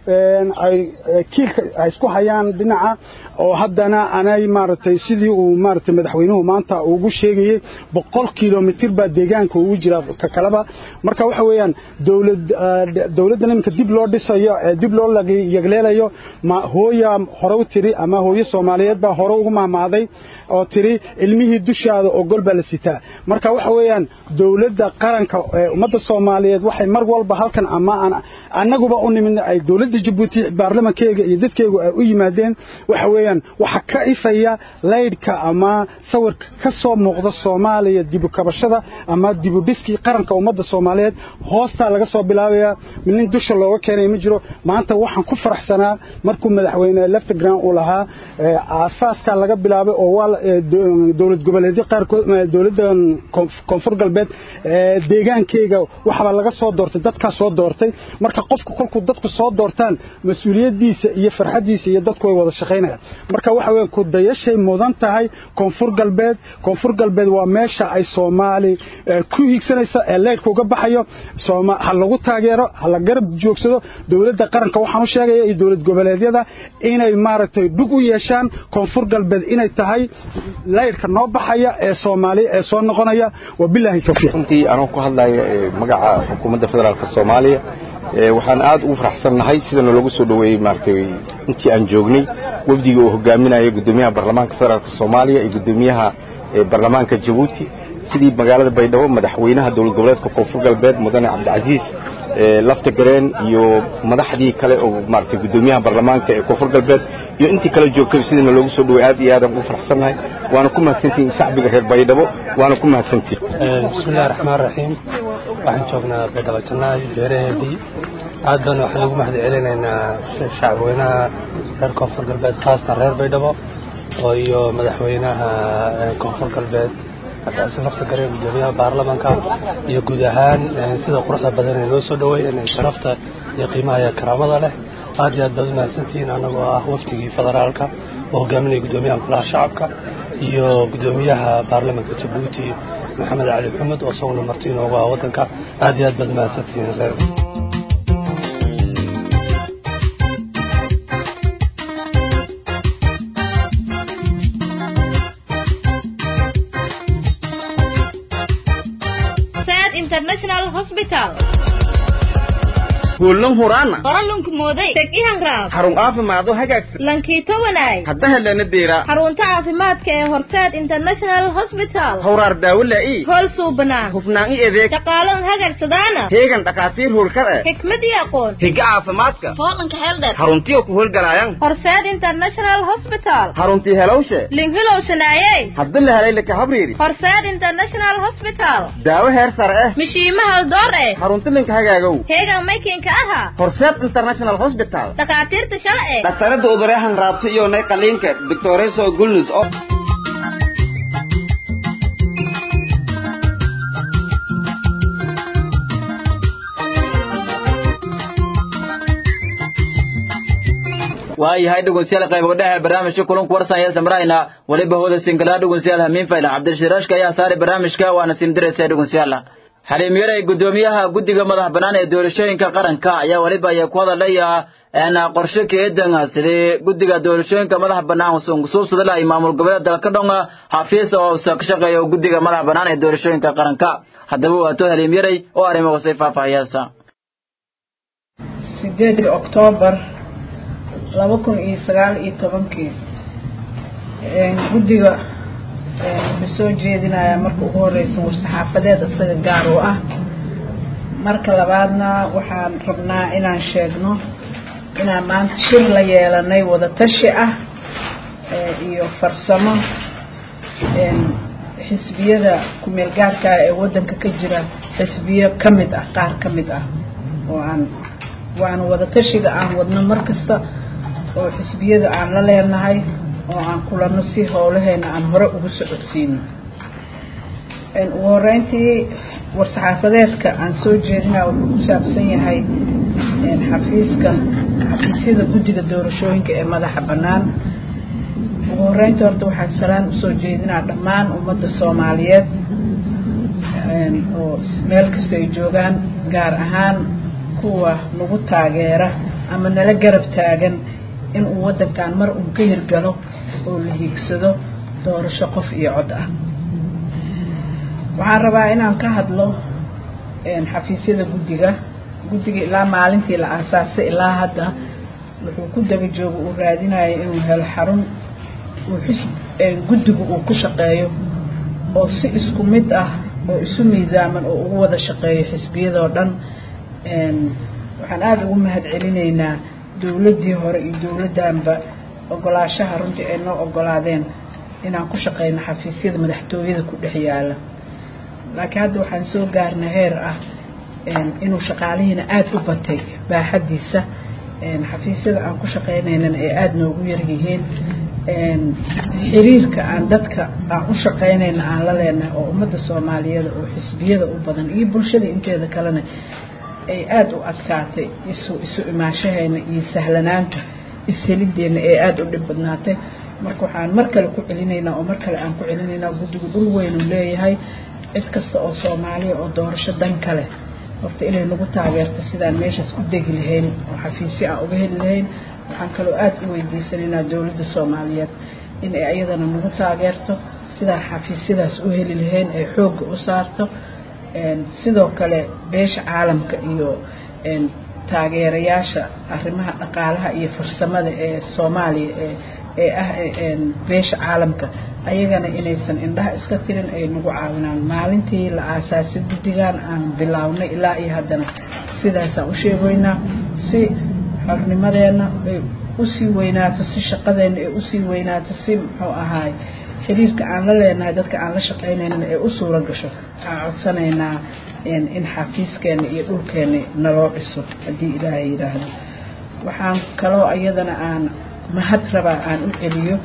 ay kiilka ay isku hayaan dhinaca oo haddana anay maaragtay sidii uu maaragtay madaxweynuhu maanta ugu sheegayey boqol kilomitir baa deegaanka ugu jira ka kaleba marka waxa weeyaan dowlad dowladdan iminka dib loo dhisayo ee dib loo yagleelayo ma hooya hore u tiri ama hooyo soomaaliyeed baa hore ugu mahmaaday oo tiri ilmihii dushaada oo gol baa la sitaa marka waxa weeyaan dowladda qaranka ee ummadda soomaaliyeed waxay mar walba halkan ama annaguba u nimid ay dowladda jabuuti baarlamankeega iyo dadkeegu ay u yimaadeen waxa weeyaan waxa ka ifaya laydhka ama sawirka ka soo muuqda soomaaliya dibu kabashada ama dibu dhiskii qaranka ummadda soomaaliyeed hoostaa laga soo bilaabayaa nin dusha looga keenay ma jiro maanta waxaan ku faraxsanaa markuu madaxweyne leftegran uu lahaa aasaaskaa laga bilaabay oo waa dowlad goboleedyo qaarkood dowladda koonfur galbeed deegaankeyga waxbaa laga soo doortay dadkaa soo doortay marka qofka kolkuu dadku soo doortaan mas-uuliyaddiisa iyo farxaddiisa iyo dadku way wada shaqaynayaan marka waxa weya ku dayashay mudan tahay koonfur galbeed koonfur galbeed waa meesha ay soomaali ku hiigsanaysa ee leydhka uga baxayo ha lagu taageero ha la garab joogsado dowladda qaranka waxaan u sheegaya iyo dowlad goboleedyada inay maaragtay dhug u yeeshaan koonfur galbeed inay tahay leydhka noo baxaya ee soomaaliya ee soo noqonaya wabilaahi tawfiiq runtii anoo ku hadlaya magaca xukuumadda federaalka soomaaliya waxaan aad ugu faraxsannahay sida noolagu soo dhoweeyey maaragtay intii aan joognay wafdiga uu hogaaminaya guddoomiyaha baarlamaanka federaalka soomaaliya iyo guddoomiyaha baarlamaanka jabuuti sidii magaalada baydhabo madaxweynaha dowlad goboleedka koonfur galbeed mudane cabdicasiis lafta gareen iyo madaxdii kale oo maaragtay guddoomiyaha baarlamaanka ee koonfur galbeed iyo intii kale joogtay sidana loogu soo dhaway aad iyo aadaan ugu faraxsannahay waana ku mahadsantihiin shacbiga reer baydhabo waana ku mahadsantihin bismillahi raxmaan raxiim waxaan joognaa baydhabo jannaay beeraheedii aad baan waxaan ugu mahad celinaynaa shacabweynaha reer koonfur galbeed khaasatan reer baydhabo oo iyo madaxweynaha koonfur galbeed cabdicasiin lafta gareen guddoomiyaha baarlamaanka iyo guud ahaan sida quruxda badan ee noo soo dhaweeyeen ee sharafta iyo qiimaha iyo karaamada leh aad iyo aad baad u mahadsantihiin annagoo ah wafdigii federaalka oo hogaaminaya guddoomiyaha golaha shacabka iyo guddoomiyaha baarlamaanka jabuuti maxamed cali maxamed oo isaguna marti inoogu ah waddanka aad iyo aad baad u mahadsantihiin reer international hospital kuulan huraana qoralunku mooday teg ihan raab xarun caafimaad oo hagaagsan lankiito wanaay hadda helana deera xarunta caafimaadka ee horteed international hospital hawraar daawo laa'i hool suubanaan hufnaan i adeeg shaqaalan hagagsadaana heegan dhakhaatiir howlkar eh xikmad iyo aqoon higa caafimaadka hoolanka heeldheer xaruntiyo ku howlgalaayan horseed international hospital xaruntii helowshe linhilowshanaayey hadda la helay laka habriiri horseed international hospital daawo heer sare eh mishiima haldoor eh xarunti linka hagaagow heegan maykinka aha horseed international hospital dhakhaatiirta shala eh dhaktarada udureehan raabta iyo nay qaliinka doctoreso gulnus oo waayahay dhegeystayaal qayb dhexe barnaamijka kulanku warsan ee samrayna waliba hooda singala dhegeystayaal hamiin fayla cabdishiraashka ayaa saaray barnaamijka waana simdiraysa dhegeystayaal xaliim yaray guddoomiyaha guddiga madax bannaan ee doorashooyinka qaranka ayaa waliba ay ku hadalaya een qorshe keedan sidii guddiga doorashooyinka madax bannaan suubsada lahay maamul goboleed dalka dhonga xafiis oo ka shaqeeya guddiga madax bannaan ee doorashooyinka qaranka haddaba waato haliim yaray oo arrimo hoosay faahfaahiyaysa sideedii oktoobar laba kun iyo sagaal iyo tobankii guddiga wuxuu soo jeedinayaa marka ugu horeysa war-saxaafadeed isaga gaar u ah marka labaadna waxaan rabnaa inaan sheegno inaan maanta shir la yeelanay wada tashi ah iyo farsamo xisbiyada ku-meel gaarka ah ee waddanka ka jira xisbiyo ka mid ah qaar ka mid ah oo aan waana wada tashiga aan wadno mar kasta oo xisbiyada aan la leenahay oo aan kulano si howlaheena aan hore ugu socodsiino ugu horeyntii war-saxaafadeedka aan soo jeedinaa wuxuu ku saabsan yahay xafiiska xafiisyada guddiga doorashooyinka ee madaxa bannaan ugu horeynta horta waxaan salaan usoo jeedinaa dhammaan ummadda soomaaliyeed oo meel kasta ay joogaan gaar ahaan kuwa nagu taageera ama nala garab taagan inuu waddankan mar uun ka hirgalo oo la hiigsado doorasho qof iyo cod ah waxaan rabaa inaan ka hadlo xafiisyada guddiga guddiga ilaa maalintii la aasaasay ilaa hadda wuxuu ku daba jooga uu raadinayo inuu helo xarun uu xis guddigu uu ku shaqeeyo oo si isku mid ah oo isu miisaaman oo ugu wada shaqeeyo xisbiyadoo dhan waxaan aada ugu mahad celinaynaa dowladdii hore iyo dowladdanba ogolaashaha runtii ay noo ogolaadeen inaan ku shaqeyno xafiisyada madaxtooyada ku dhex yaala laakiin hadda waxaan soo gaarna heer ah inuu shaqaalihiina aada u batay baaxaddiisa xafiisyada aan ku shaqeynaynana ay aada noogu yaryihiin xiriirka aan dadka aan u shaqeynayna aan la leenahay oo ummadda soomaaliyeed oo xisbiyada u badan iyo bulshada inteeda kalena ay aada u adkaatay isu isu imaashaheena iyo sahlanaanta ishelideena ee aada u dhib badnaatay marka waxaan mar kale ku celinaynaa oo mar kale aan ku celinaynaa guddigu dhul weynu leeyahay cid kasta oo soomaaliya oo doorasho dan kale horta inay nagu taageerto sidaan meeshaas u degi lahayn oo xafiisyo aan uga heli lahayn waxaan kaloo aada u weydiisanaynaa dowladda soomaaliyeed in ay ayadana nagu taageerto sidaan xafiisyadaas u heli lahayn ay xoogga u saarto sidoo kale beesha caalamka iyo taageerayaasha arrimaha dhaqaalaha iyo farsamada ee soomaaliya ee ee ah beesha caalamka ayagana inaysan indhaha iska tirin ay nagu caawinaan maalintii la aasaasay guddigan aan bilownay ilaa iyo haddana sidaasaan u sheegoynaa si xornimadeenna ay usii weynaato si shaqadeenna ay usii weynaato si muxuu ahaay xiriirka aan la leenahay dadka aan la shaqaynayna ay u suura gasho waxaan codsanaynaa in xafiiskeena iyo dhulkeena naloo dhiso haddii ilaahay yidhaahdo waxaan kaloo iyadana aan mahad rabaa aan u celiyo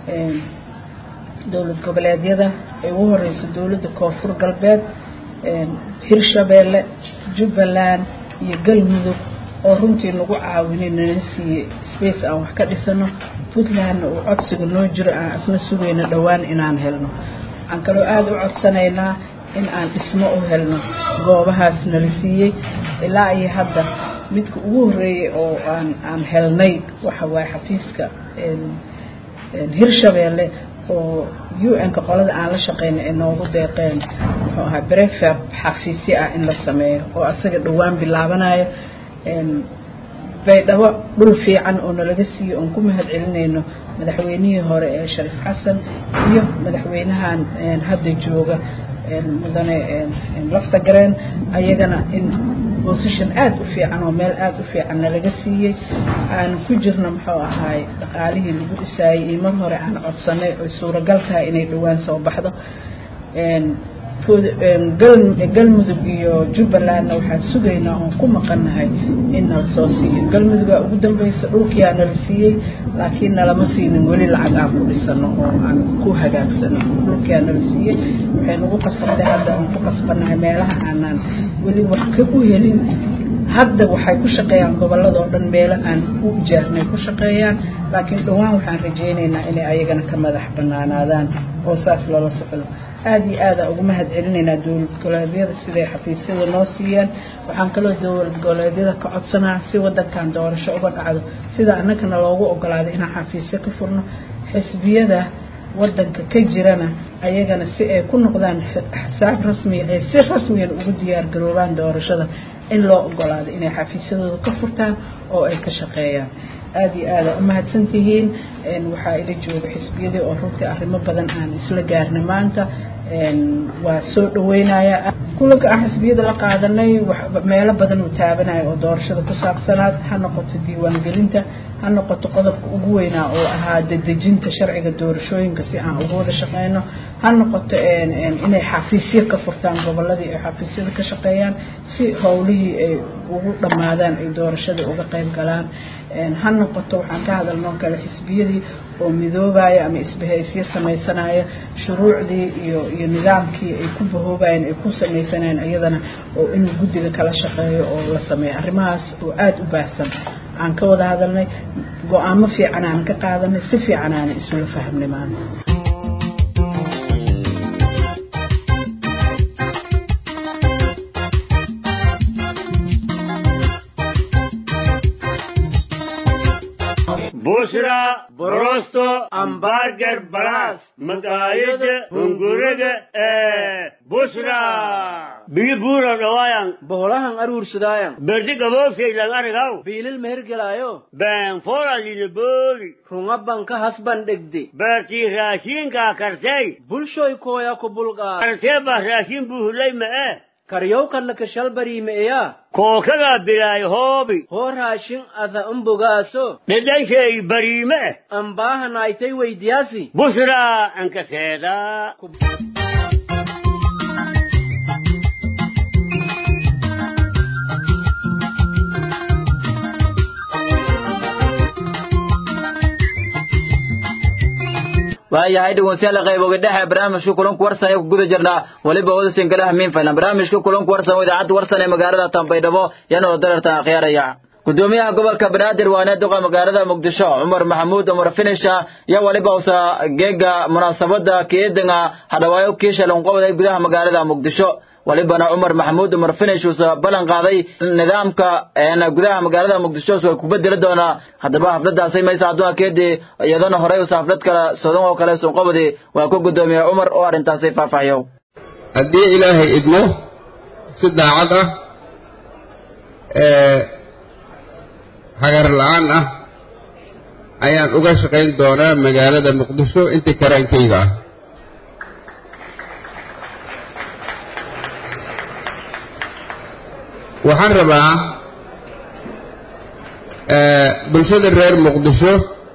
dowlad goboleedyada ay ugu horeyso dowladda koonfur galbeed hirshabeelle jubbaland iyo galmudug oo runtii nagu caawinay nala siiyey space aan wax ka dhisano puntlandna uu codsiga noo jiro aan isna sugayno dhowaan inaan helno waxaan kaloo aada u codsanaynaa in aan dhismo u helno goobahaas nala siiyey ilaa iyo hadda midka ugu horreeyey oo aan aan helnay waxa waaye xafiiska hirshabeelle oo u n-ka qolada aan la shaqeynay ay noogu deeqeen muxuu ahaa brefer xafiisyo ah in la sameeyo oo asaga dhowaan bilaabanayo baydhabo dhul fiican oo nalaga siiyo oon ku mahad celinayno madaxweynihii hore ee shariif xasan iyo madaxweynahan hadda jooga mudane lafta gareen ayagana in position aada u fiican oo meel aada u fiican nalaga siiyey aan ku jirno muxuu ahaay dhaqaalihii lagu dhisaayey iyo mar hore aan codsanay oy suuragal tahay inay dhowaan soo baxdo galmudug iyo jubbalandna waxaan sugaynaa oon ku maqannahay in nala soo siiyo galmudugaa ugu dambaysa dhulkiyaa nala siiyey laakiin nalama siinin weli lacag aan ku dhisano oo aan ku hagaagsano dhulkiyaa nala siiyey waxay nagu qasabtay hadda aan ku qasbannahay meelaha aanaan weli wax ka u helin hadda waxay ku shaqeeyaan gobolladoo dhan meelo aan u ijaarnay ku shaqeeyaan laakiin dhowaan waxaan rajaynaynaa inay ayagana ka madax banaanaadaan oo saas lala socdo aada iyo aada ugu mahad celinaynaa dowlad goboleedyada siday xafiisyada noo siiyeen waxaan kaloo dowlad goboleedyada ka codsanaa si wadankan doorasho uga dhacdo sida annagana loogu ogolaaday inaan xafiisyo ka furno xisbiyada wadanka ka jirana ayagana si ay ku noqdaan xisaab rasmiya ay si rasmiyan ugu diyaar garoobaan doorashada in loo ogolaado inay xafiisyadooda ka furtaan oo ay ka shaqeeyaan aada iyo aada u mahadsan tihiin waxaa ila jooga xisbiyadii oo runtii arrimo badan aan isla gaarnay maanta waa soo dhaweynaya kulanka aan xisbiyada la qaadanay meelo badan uu taabanayo oo doorashada ku saabsanaad ha noqoto diiwaangelinta ha noqoto qodobka ugu weynaa oo ahaa dedejinta sharciga doorashooyinka si aan ugu wada shaqeyno ha noqoto inay xafiisyo ka furtaan goboladii ay xafiisyada ka shaqeeyaan si howlihii ay ugu dhammaadaan ay doorashada uga qayb galaan ha noqoto waxaan ka hadalnoo kale xisbiyadii oo midoobaya ama isbahaysyo sameysanaya shuruucdii iyo iyo nidaamkii ay ku bahoobayeen ay ku sameysanayeen iyadana oo inuu guddiga kala shaqeeyo oo la sameeyo arrimahaas oo aada u baahsan aan ka wada hadalnay go-aamo fiican aan ka qaadanay si fiican aan isula fahmnay maanta bushra borosto ambarger balas maqaayada hunguriga ee bushra biyo buura dhawaayan boholahan aruursadaayan berdi gaboofkaylan arigaw biilil mehergelaayo been foradina booli runga banka hasban dhegde beertii raashiinkaa kartay bulshoy kooya ku bulqaa kartee baa raashin buuhulay ma'e karyowkanna kashalbariimeeya kookagaa bilaay hoobi hoo raashin ada umbogaaso dhedhanshay bariime ambaahanaaytay weydiyaasi bushraa ankaseedaa waayahay dhegeystayaal qayboga dhexe barnaamijka kulanku warsan ee ku guda jirnaa weliba wada sinkalaha miin faylan barnaamijka kulanku warsan oo idaacadda warsan ee magaalada tanbaydhabo yanoo dararta akhyaaraya gudoomiyaha gobolka banaadir waane duqa magaalada muqdisho cumar maxamuud cumar finisha iyo weliba usa geega munaasabada keedanga hadhawaayo kiisha lanqobday gudaha magaalada muqdisho walibana cumar maxamuud cumar finish uusa ballan qaaday nidaamka gudaha magaalada muqdisho waa ku bedeli doonaa haddaba xafladaasay maysa adduunka keedii iyadana horey usa xaflad kale sodan oo kale sunqobadi waa ku gudoomiya cumar oo arrintaasay faahfaahiyo haddii ilaahay idmo si daacad ah hagar la-aan ah ayaan uga shaqayn doonaa magaalada muqdisho intii karaankayga ah waxaan rabaa bulshada reer muqdisho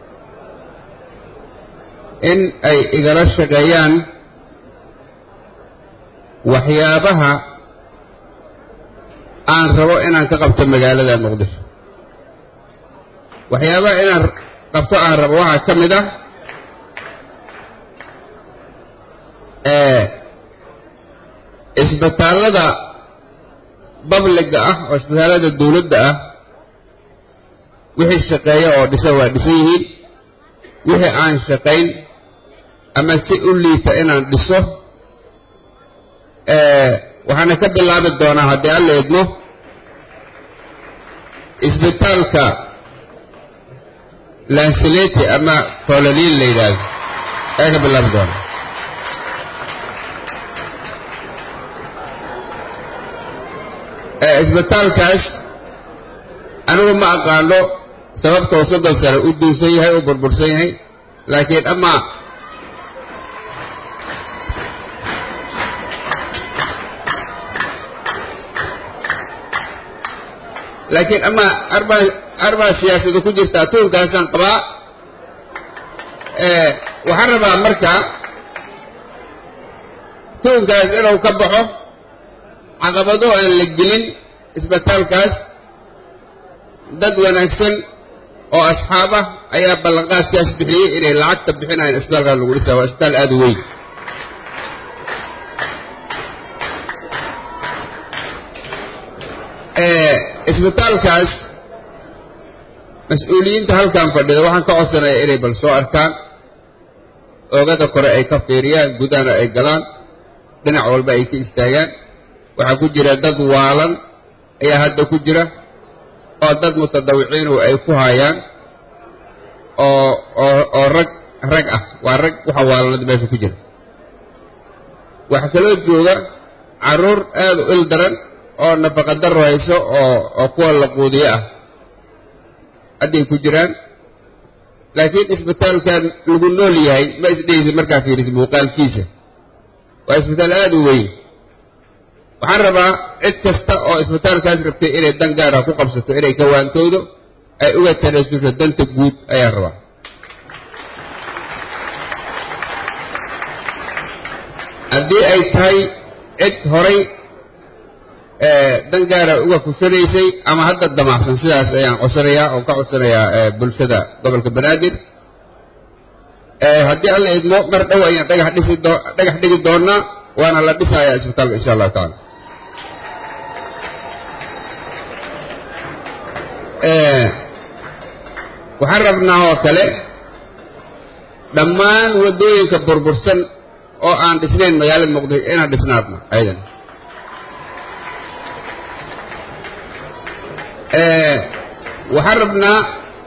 in ay igala shaqeeyaan waxyaabaha aan rabo inaan ka qabto magaalada muqdisho waxyaabaha inaan qabto aan rabo waxaa ka mid ah isbitaallada babliga ah oo isbitaallada dawladda ah wixii shaqeeya oo dhisa waa dhisan yihiin wixii aan shaqayn ama si u liita inaan dhiso waxaana ka bilaabi doonaa haddii alla idmo isbitaalka lansileti ama fololiin la yidhaahdo ayaa ka bilaabi doonaa isbitaalkaas anigu ma aqaano sababta uu soddon sano u duusan yahay u burbursan yahay laakiin ama laakiin ama arbaa arbaa siyaasada ku jirta tuunkaasaan qabaa waxaan rabaa marka tuunkaas inuu ka baxo caqabado aan la gelin isbitaalkaas dad wanaagsan oo asxaab ah ayaa ballanqaadkaas bixiyey inay lacagta bixinayaan isbitaalkaas lagu dhisaa waa isbitaal aada u weyn isbitaalkaas mas-uuliyiinta halkan fadhida waxaan ka codsanaya inay bal soo arkaan oogada kore ay ka fiiriyaan gudahana ay galaan dhinac walba ay ka istaagaan waxaa ku jira dad waalan ayaa hadda ku jira oo dad mutadawiciinu ay ku hayaan oo oo oo rag rag ah waa rag waxa waalanada meesha ku jira waxaa kaloo jooga carruur aada u il daran oo nafaqa daro hayso oo oo kuwa la quudiyo ah hadday ku jiraan laakiin isbitaalkan lagu nool yahay ma isdhehaysa markaa fiirisa muuqaalkiisa waa isbitaal aada u weyn waxaan rabaa cid kasta oo isbitaalkaas rabtay inay dan gaara ku qabsato inay kawaantoodo ay uga tanaasusho danta guud ayaan rabaa haddii ay tahay cid horay dan gaara uga fushanaysay ama hadda damacsan sidaas ayaan codsanayaa oo ka codsanayaa bulshada gobolka banaadir haddii alla idmo mar dhow ayaan dhagax dhisi doo dhagax dhigi doonaa waana la dhisayaa isbitaalka insha allahu tacaala waxaan rabnaa oo kale dhammaan waddooyinka burbursan oo aan dhisnayn magaalada muqdisho inaan dhisnaadna ayadan waxaan rabnaa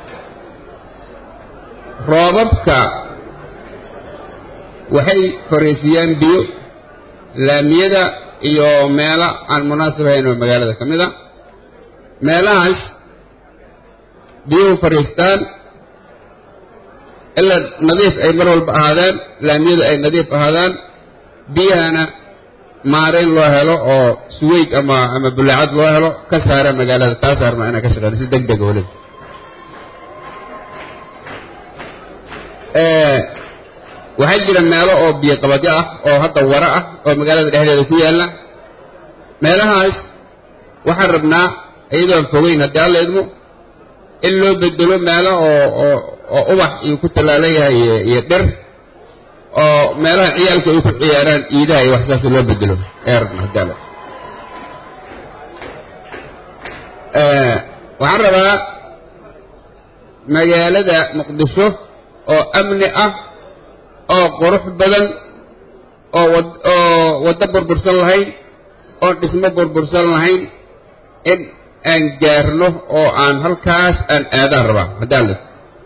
roobabka waxay fariisiyaan biyo laamiyada iyo meelo aan munaasib ahayn oo magaalada ka mid a meelahaas biyuhu fadhiistaan ilaa nadiif ay mar walba ahaadaan laamiyadu ay nadiif ahaadaan biyahana maarayn loo helo oo suweyd ama ama bulaacad loo helo ka saara magaalada taasaan rabnaa inaan ka shaqeyno si deg dega weliba waxaa jira meelo oo biyo qabadyo ah oo hadda wara ah oo magaalada dhexdeeda ku yaalla meelahaas waxaan rabnaa iyadoon fogeyn haddii alla idmo in loo bedelo meelo oo oo oo ubax iyo ku tallaalan yahay iyo dhir oo meelaha ciyaalka ay ku ciyaaraan iidaha iyo waxsaas loo bedelo ee rabna haddii alla waxaan rabaa magaalada muqdisho oo amni ah oo qurux badan oo wad oo waddo burbursan lahayn oon dhismo burbursan lahayn in aan gaarno oo aan halkaas aan aadaan rabaa haddaan le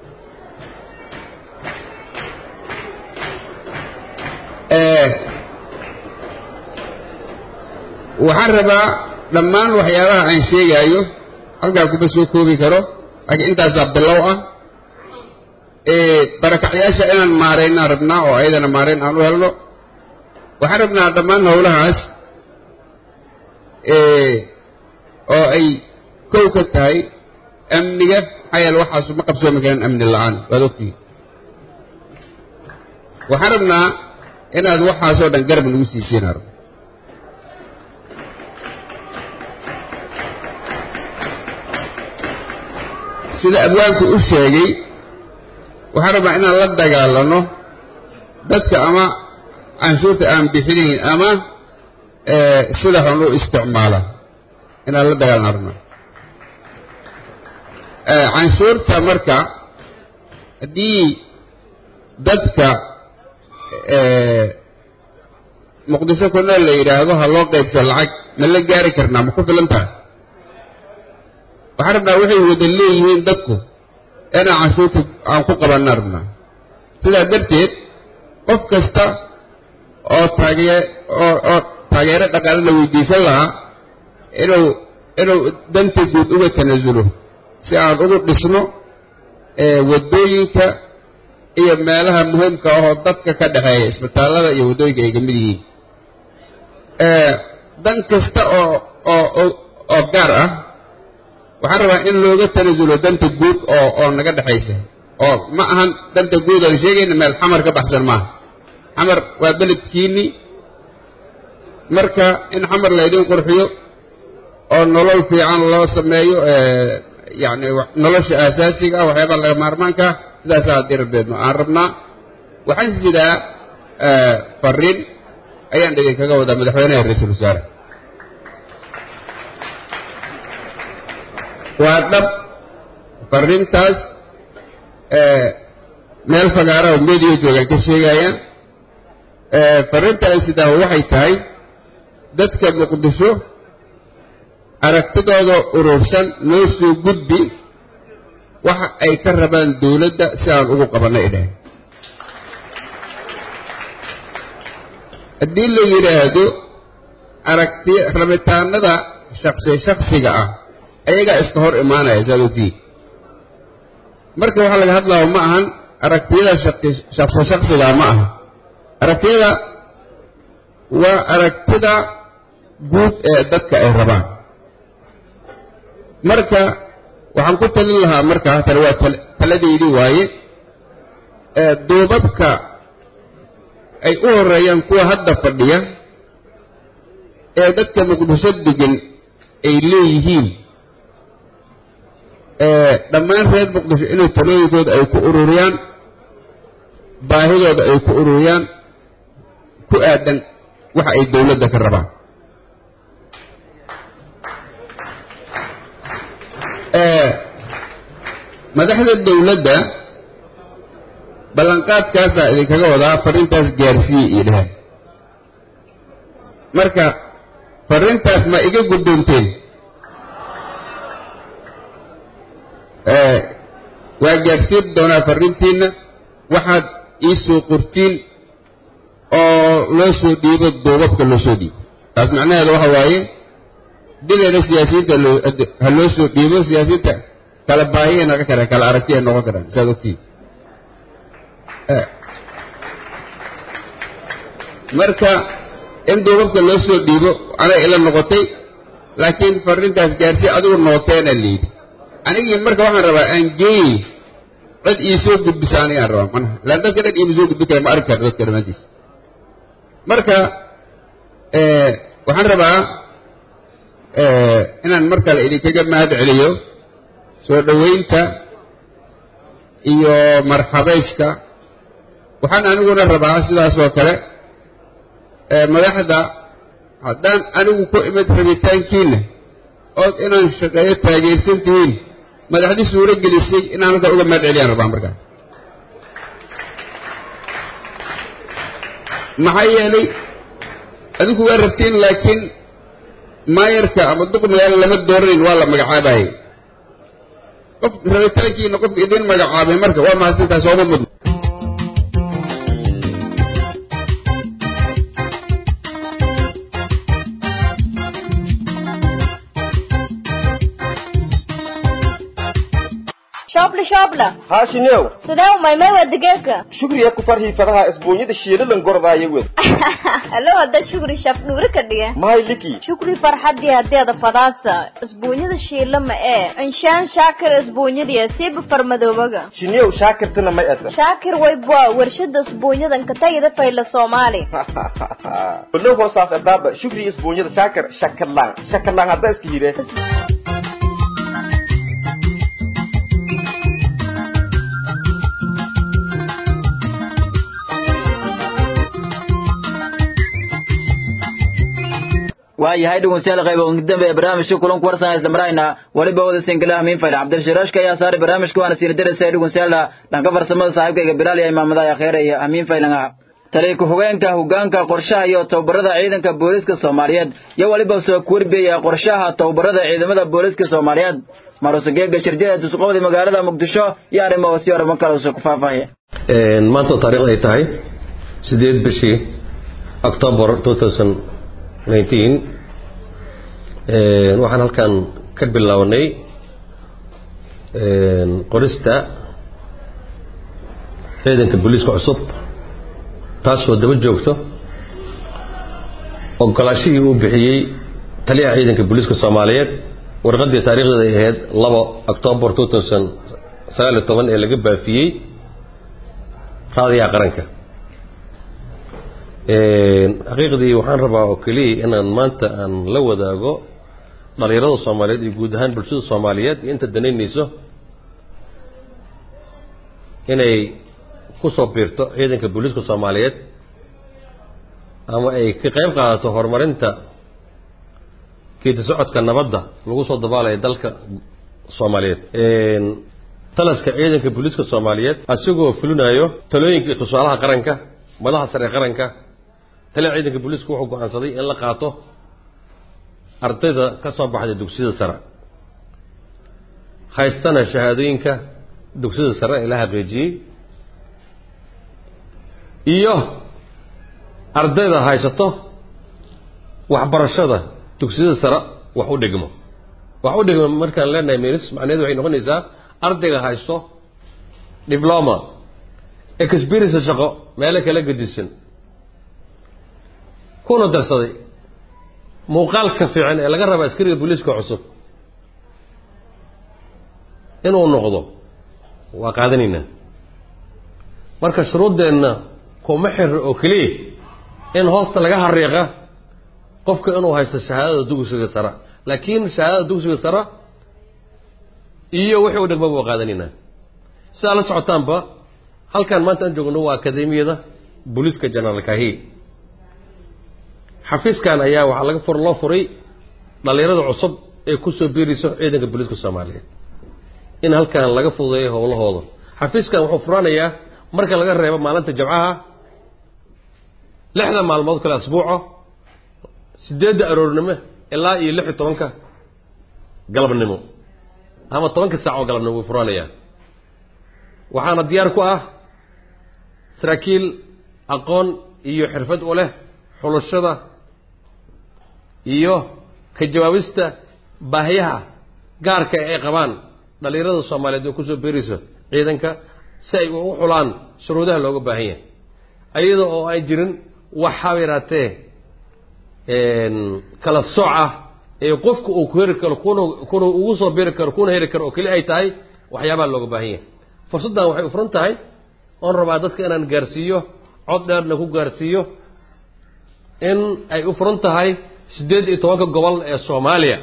waxaan rabaa dhammaan waxyaabaha aan sheegaayo halkaa kuma soo koobi karo laakiin intaasaa bilow ah barakacyaasha inaan maaraynaan rabnaa oo ayadana maarayn aan u helno waxaan rabnaa dhammaan howlahaas oo ay kow ka tahay amniga maxaa yeele waxaasu ma qabsoomi karaan amni la-aan waad ogtihiin waxaan rabnaa inaad waxaasoo dhan garab nagu siisiin arab sida abwaanku u sheegay waxaan rabnaa inaan la dagaalano dadka ama canshuurta aan bixinayn ama sida xun u isticmaala inaan la dagaalano rabnaa canshuurta marka haddii dadka muqdisho ku nool la yidhaahdo ha loo qaybso lacag ma la gaari karnaa ma ku filan tahay waxaan rabnaa waxay wada leeyihiin dadku inaan canshuurta aan ku qabanna rabnaa sidaa darteed qof kasta oo taagee oo oo taageero dhaqaale la weydiisan lahaa inuu inuu danta guud uga tanasulo si aan ugu dhisno waddooyinka iyo meelaha muhiimka ahoo dadka ka dhexeeya isbitaallada iyo waddooyinka ay ka mid yihiin dan kasta oo oo oo gaar ah waxaan rabaa in looga tanasulo danta guud oo oo naga dhexaysa oo ma ahan danta guud aan sheegayna meel xamar ka baxsan maaha xamar waa beledkiinni marka in xamar laydin qurxiyo oo nolol fiican loo sameeyo yacni nolosha aasaasiga ah waxyaabaa laga maarmaanka ah sidaasaa haddii rabbeedno aan rabnaa waxaan sidaa fariin ayaan idinkaga wadaa madaxweynaha ra-iisul wasaare waa dhab fariintaas meel fagaara oo meediya joogaan ka sheegayaan fariinta ay sidaa waxay tahay dadka muqdisho aragtidooda urursan noo soo gudbi waxa ay ka rabaan dawladda si aan ugu qabanno idhaah haddii la yidhaahdo aragti rabitaanada shaksi shaksiga ah ayagaa iska hor imaanaya saad ogtihiin marka waxaa laga hadlaya ma ahan aragtiyada shaksi shaksiga ma aha aragtiyada waa aragtida guud ee dadka ay rabaan marka waxaan ku talin lahaa markaa tale waa taladaydii waaye duubabka ay u horeeyaan kuwa hadda fadhiya ee dadka muqdisho degan ay leeyihiin dhammaan reer muqdisho inay talooyinkooda ay ku ururiyaan baahidooda ay ku ururiyaan ku aadan waxa ay dawladda ka rabaan madaxda dawladda ballanqaadkaasaa idinkaga wadaa fariintaas gaarsiiye iyo dheheen marka fariintaas ma iga guddoonteen waa gaarsiin doonaa fariintiinna waxaad ii soo qortiin oo loo soo dhiibo duubabka loo soo dhiibo taas macnaheeda waxa waaye dideeda siyaasiyiinta ha loo soo dhiibo siyaasiyiinta kala baahiyay noqon karaan kala aragtiyay noqon karaan saad ogtiin marka in duubabka loo soo dhiibo anay ila noqotay laakiin fariintaas gaarsi adigu nooteena layidhi anigii marka waxaan rabaa aan geeyey cid ii soo gudbisa anigaan rabaa manaha laan dadka dhan iima soo gudbi kara ma arki kara dadka dhammaantiisa marka waxaan rabaa inaan mar kale idinkaga mahad celiyo soo dhoweynta iyo marxabayska waxaan aniguna rabaa sidaas oo kale madaxda haddaan anigu ku imid rabitaankiinna ood inaan shaqeeyo taageersan tihiin madaxdii suuro gelisay inaan halkaa uga mahad celiyaan rabaa markaa maxaa yeelay adinku waa rabtiin laakiin maayarka ama duq magaalo lama dooranin waa la magacaabayay qof rabitaankiina qofka idin magacaabay marka waa mahadsantahay sooma mudno shoobla shoobla haashinew sidee umaymay waa digeedka shukriya ku farhii fadaha isbuunyada shiilalan gordaayo wed alo hadda shukri shaf dhuuri ka dhige mahay liki shukri farxadii hadeeda fadaasa isbuunyada shiila ma ee inshaan shaakir isbuunyadiya siiba farmadoobaga shinew shaakirtana may ata shaakir waybwa warshada isbuunyadan ka tagida fayla soomaali olo hoosaas adaaba shukri isbuunyada shaakir shakalaan shakalaan hadda iska hire waayahay dhegeystayaal qayb ugu dambe ee barnaamijka kulanka warsan isla marayna waliba wada sinkilaha miin fayl cabdirashiraashka ayaa saaray barnaamijka waana siina darasay dhegeystayaal dhanka farsamada saaxiibkayga bilaal iyo imaamada akheere iyo amiin faylangaha taliya ku-xigeenka hogaanka qorshaha iyo tababarada ciidanka booliska soomaaliyeed iyo waliba soo kuwarbiyaya qorshaha tababarada ciidamada booliska soomaaliyeed marusageega shirjada tusqoobda magaalada muqdisho iyo arrimo si arrimo kale soo ku faahfaahiya maanta taariikh ay tahay sideed bishii october 2019 waxaan halkan ka bilownay qorista ciidanka booliiska cusub taasoo daba joogto ogolaashihii uu bixiyey taliyaha ciidanka booliiska soomaaliyeed warqaddii taariikhdeeda ay ahayd labo october 2019 ee laga baafiyey raadiyaha qaranka xaqiiqdii waxaan rabaa oo keliya inaan maanta aan la wadaago dhalinyarada soomaaliyeed iyo guud ahaan bulshada soomaaliyeed iyo inta danaynayso inay ku soo biirto ciidanka booliiska soomaaliyeed ama ay ka qayb qaadato horumarinta geedi socodka nabadda lagu soo dabaalaya dalka soomaaliyeed talaska ciidanka booliiska soomaaliyeed asigoo fulinayo talooyinka iyo tusaalaha qaranka madaxa sare ee qaranka taliya ciidanka booliisku wuxuu go-aansaday in la qaato ardayda ka soo baxday dugsiyada sare haystana shahaadooyinka dugsiyada sare ee la xaqiijiyey iyo ardayda haysato waxbarashada dugsiyada sare wax u dhigmo wax u dhigmo markaan leenahay minis macnaheedu waxay noqonaysaa ardayga haysto diploma experience shaqo meelo kala gedisan kuna darsaday muuqaalka fiican ee laga raba askariga booliiska cusub inuu noqdo waa qaadanaynaa marka shuruuddeenna kuma xiro oo keliya in hoosta laga hariiqa qofka inuu haysto shahaadada dugsiga sare laakiin shahaadada dugsiga sare iyo wixii u dhegmaba waa qaadanaynaa sidaa la socotaanba halkan maanta aan joogno waa akademiyada booliiska generaal kahi xafiiskan ayaa waxaa laga fur loo furay dhalinyarada cusub ee kusoo biirayso ciidanka booliiska soomaaliyeed in halkan laga fududeeyo howlahooda xafiiskan wuxuu furanayaa marka laga reebo maalinta jamcaha lixda maalmood kale asbuuco sideedda aroornimo ilaa iyo lix iyo tobanka galabnimo ama tobanka saac oo galabnimo wuu furanayaa waxaana diyaar ku ah saraakiil aqoon iyo xirfad u leh xulashada iyo ka jawaabista baahiyaha gaarka ay qabaan dhalinyarada soomaaliyeed oo kusoo beerayso ciidanka si ay u xulaan shuruudaha looga baahan yahay ayada oo ay jirin wax haba yaraatee kala sooc ah ee qofku uu ku heri karo kuna kuna ugu soo beeri karo kuna heri karo oo keli ay tahay waxyaabaha looga baahan yahay fursaddan waxay u furan tahay oon rabaa dadka inaan gaarsiiyo cod dheerna ku gaarsiiyo in ay u furan tahay siddeed iyo tobanka gobol ee soomaaliya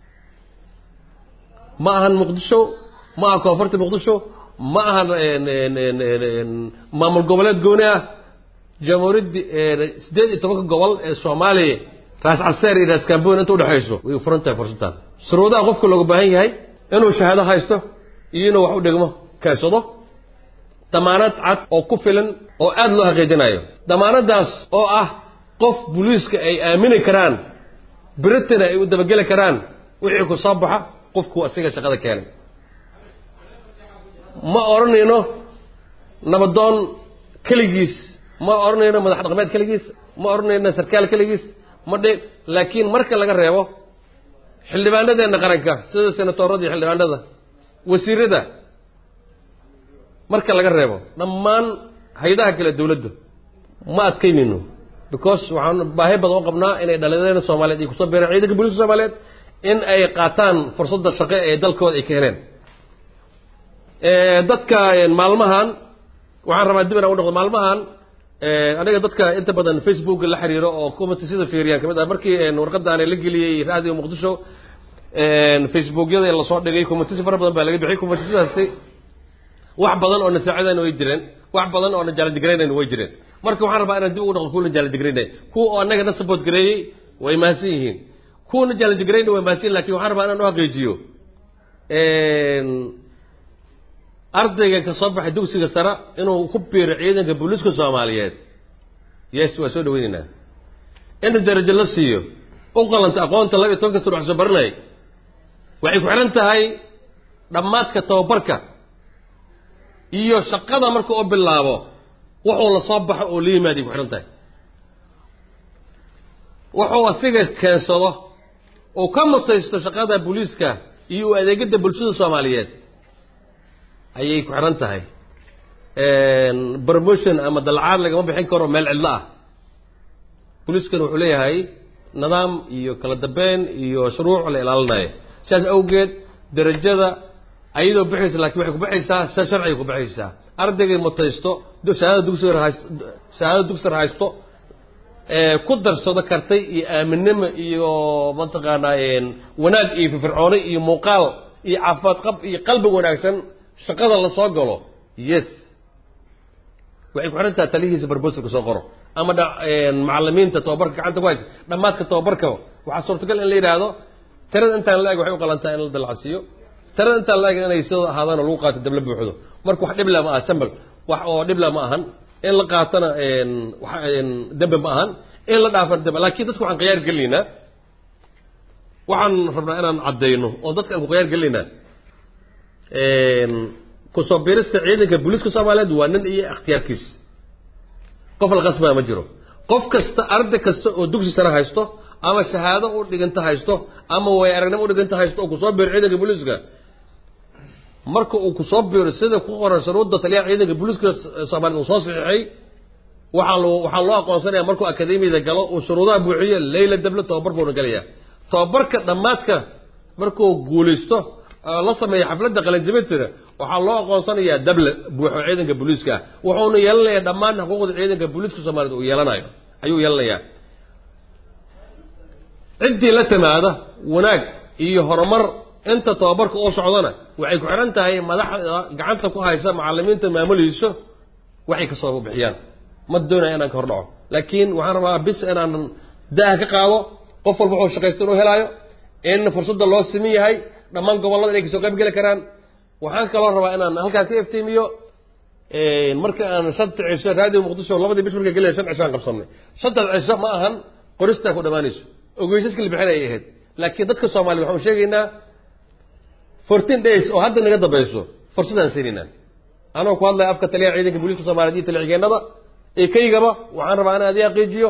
ma ahan muqdisho ma aha koonfurta muqdisho ma ahan maamul goboleed gooni ah jamhuuriyaddi siddeed iyo tobanka gobol ee soomaaliya raas calseer iyo raas kamboon inta udhexayso way u furan tahay fursaddan shuruudaha qofka looga baahan yahay inuu shahaado haysto iyo inuu wax u dhigmo keensado damaanad cad oo ku filan oo aada loo xaqiijinayo damaanadaas oo ah qof booliiska ay aamini karaan beritina ay u dabageli karaan wixii ku soo baxa qofku asiga shaqada keenay ma odhanayno nabadoon keligiis ma odhanayno madax dhaqmeed keligiis ma odhanayno sarkaal keligiis ma dhe laakiin marka laga reebo xildhibaanadeenna qaranka sida senatoorada iyo xildhibaanada wasiirada marka laga reebo dhammaan hay-adaha kale dawladda ma adkaynayno because waxaan baahi badan u qabnaa inay dhalinyarada soomaaliyeed ay kusoo beereen ciidanka booliska soomaaliyeed in ay qaataan fursadda shaqo ee dalkooda ay ka heleen dadka maalmahan waxaan rabaa dib inaan u noqdo maalmahan aniga dadka inta badan facebook la xiriiro oo commentisada fiiriyaan kamid ah markii warqadaan la geliyey raadiyo muqdisho facebookyada lasoo dhigay commentisi fara badan baa laga bixiyay commentisadaasi wax badan oo nasaacidan way jireen wax badan oo najaaladigaraynan way jireen marka waxaan rabaa inaan dib ugu noqdo kuwa najaaladigraynay kuwa oo annaga na support gareeyey way mahadsan yihiin kuwa najaaladigraynay way mahadsan yihin lakin waxaan rabaa inaan u xaqiijiyo ardayga ka soo baxay dugsiga sare inuu ku biiro ciidanka booliiska soomaaliyeed yes waa soo dhaweyneynaa in darajo la siiyo u qalanta aqoonta laba iyo tobanka sano wax soo baranay waxay ku xidhan tahay dhammaadka tababarka iyo shaqada marka u bilaabo wuxuu la soo baxo oo la yimaaday ku xidhan tahay wuxuu asiga keensado uu ka mutaysto shaqada booliiska iyo u adeegada bulshada soomaaliyeed ayay ku xidhan tahay promotion ama dalcaad lagama bixin karo meel cidlo ah booliiskana wuxuu leeyahay nidaam iyo kala dambeyn iyo shuruuc la ilaalinayo sidaas awgeed darajada ayadoo bixaysa lakin waxay kubaxaysaa si sharciga kubaxaysaa ardaygay mutaysto shahaadada dugsiga hayst shahaadada dugsiga haysto ku darsado kartay iyo aaminimo iyo mataqaanaa wanaag iyo firfircooni iyo muuqaal iyo caafimaad qab iyo qalbi wanaagsan shaqada la soo galo yes waxay ku xidhan tahay talihiisa barbosalka soo qoro ama macalimiinta tababarka gacanta ku haysa dhammaadka tababarka waxaa suurtagal in la yidhaahdo tirada intaan la-eg waxay u qalantaa in la dalacsiiyo tirada intaan la-eg inay sida ahaadaan oo lagu qaato dabla buuxdo marka wax dhibla ma aha sambal wax oo dhibla ma ahan in la qaatana dembe ma ahan in la dhaafana dembe laakiin dadka waxaan khiyaar gelinaynaa waxaan rabnaa inaan caddayno oo dadka aan ku khiyaar gelinaynaa kusoo biirista ciidanka booliiska soomaaliyeed waa nin iyo ikhtiyaarkiis qof la qasbaa ma jiro qof kasta arday kasta oo dugsi sare haysto ama shahaado u dhiganta haysto ama way aragnimo u dhiganta haysto oo kusoo biiro ciidanka booliiska marka uu kusoo biiro sida ku qoran shuruudda taliyaha ciidanka booliiska soomaaliyeed uu soo saxiixay waxaa loo waxaa loo aqoonsanaya markuu akademiyada galo uu shuruudaha buuxiyo leyla dable tababar buuna gelaya tababarka dhammaadka markuu guulaysto la sameeya xafladda qalinjabinteeda waxaa loo aqoonsanayaa dable buuxo ciidanka booliiska ah wuxuuna yeelanayaa dhammaan xuquuqda ciidanka booliiska soomaaliyeed uu yeelanayo ayuu yeelanayaa ciddii la timaada wanaag iyo horumar inta tababarka uu socdana waxay ku xidhan tahay madaxda gacanta ku haysa macalimiinta maamulayso waxay ka soo bixiyaan ma doonaya inaan ka hor dhaco laakiin waxaan rabaa bis inaan daah ka qaado qof walba wuxuu shaqaysta inuu helaayo in fursadda loo simin yahay dhammaan gobollada inay kasoo qayb geli karaan waxaan kaloo rabaa inaan halkaan ka iftiimiyo marka aan shanta cisho raadiyo muqdisho labadii bish marka gelaya shan cisho aan qabsanay shantaas cisho ma ahan qoristaa ku dhammaanayso ogeysaska la bixin ay ahayd laakiin dadka soomaaliya waxaan sheegaynaa fourteen days oo hadda naga dambayso fursadaan siinaynaa anoo ku hadlaya afka taliyaha ciidanka booliiska soomaaliyeed iyo talixigeennada ee kaygaba waxaan rabaa inaan adii aqiijiyo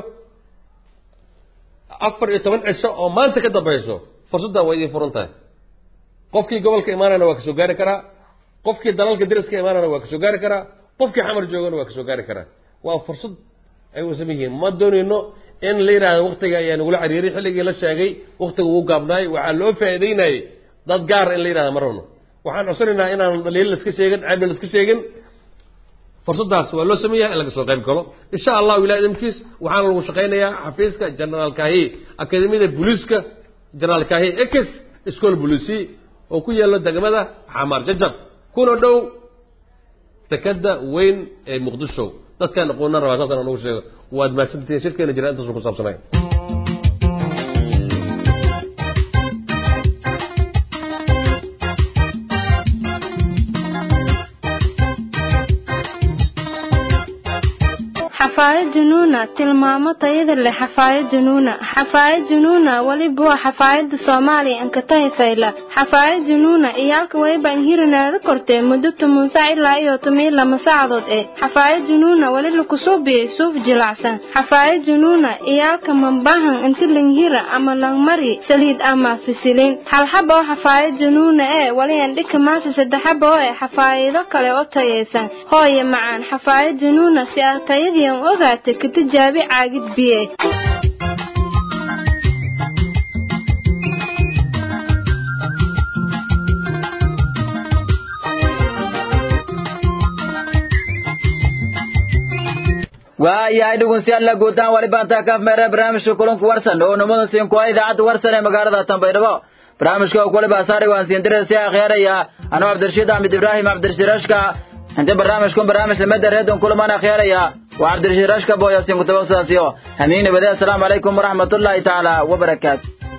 afar iyo toban cisho oo maanta ka dambayso fursaddan waa idiin furan tahay qofkii gobolka imaanayna waa kasoo gaari karaa qofkii dalalka dariska imaanayna waa kasoo gaari karaa qofkii xamar joogana waa kasoo gaari karaa waa fursad ay u saman yihiin ma doonayno in la yidhaahdo waktiga ayaa nagula cariiray xilligii la sheegay waktiga uu gaabnaay waxaa loo faa'iideynayay dad gaara in la yidhahda ma rabno waxaan codsanaynaa inaan dhaliil laska sheegin ceeb laska sheegin fursaddaas waa loo sameeyahay in laga soo qayb galo insha allahu ilahi idamkiis waxaana lagu shaqaynayaa xafiiska generaal kahi akademiyada booliiska generaal kahi ex school policy oo ku yaalo degmada xamaar jajab kuna dhow dekada weyn ee muqdisho dadkaan aqoonan rabaa saasaan nagu sheego waad mahadsantihiin shirkeena jira intaasu ku saabsanay xafaayad junuuna tilmaamo tayada leh xafaayad junuuna xafaayad junuuna weliba waa xafaayada soomaaliya ankatahi fayla xafaayad junuuna iyo halka weliba inhirinaada kortee muddo toban sac ilaa iyo toban iyo lama saacadood eh xafaayad junuuna weli lakusuubiyey suuf jilacsan xafaayad junuuna iyo halka mambahan inti langhira ama langmari saliid ama fisilin halxaba oo xafaayad junuuna ee weli andhika maasa saddexaba oo eh xafaayado kale oo tayaysan hooye macaan xafaayad junuuna si aad tayadiian ogaata ka tijaabi caagid biye waayahay dhegeystayaal guutaan wali baantaa kaaf meere barnaamijka kulanku warsan oo numada siin kuwa idaacadda warsan ee magaalada Tanbaydhabo barnaamijka oo waliba asaari waan siin diray si akhyaraya anoo Cabdirashiid Ahmed Ibrahim Cabdirashiid Rashka inta barnaamijkan barnaamij lamada reedon kulamaan akhyaraya waa Cabdirashiid Rashka booyo siin ku tabasasiyo hamiin nabada assalamu alaykum waraxmatullaahi taala wa barakaatuh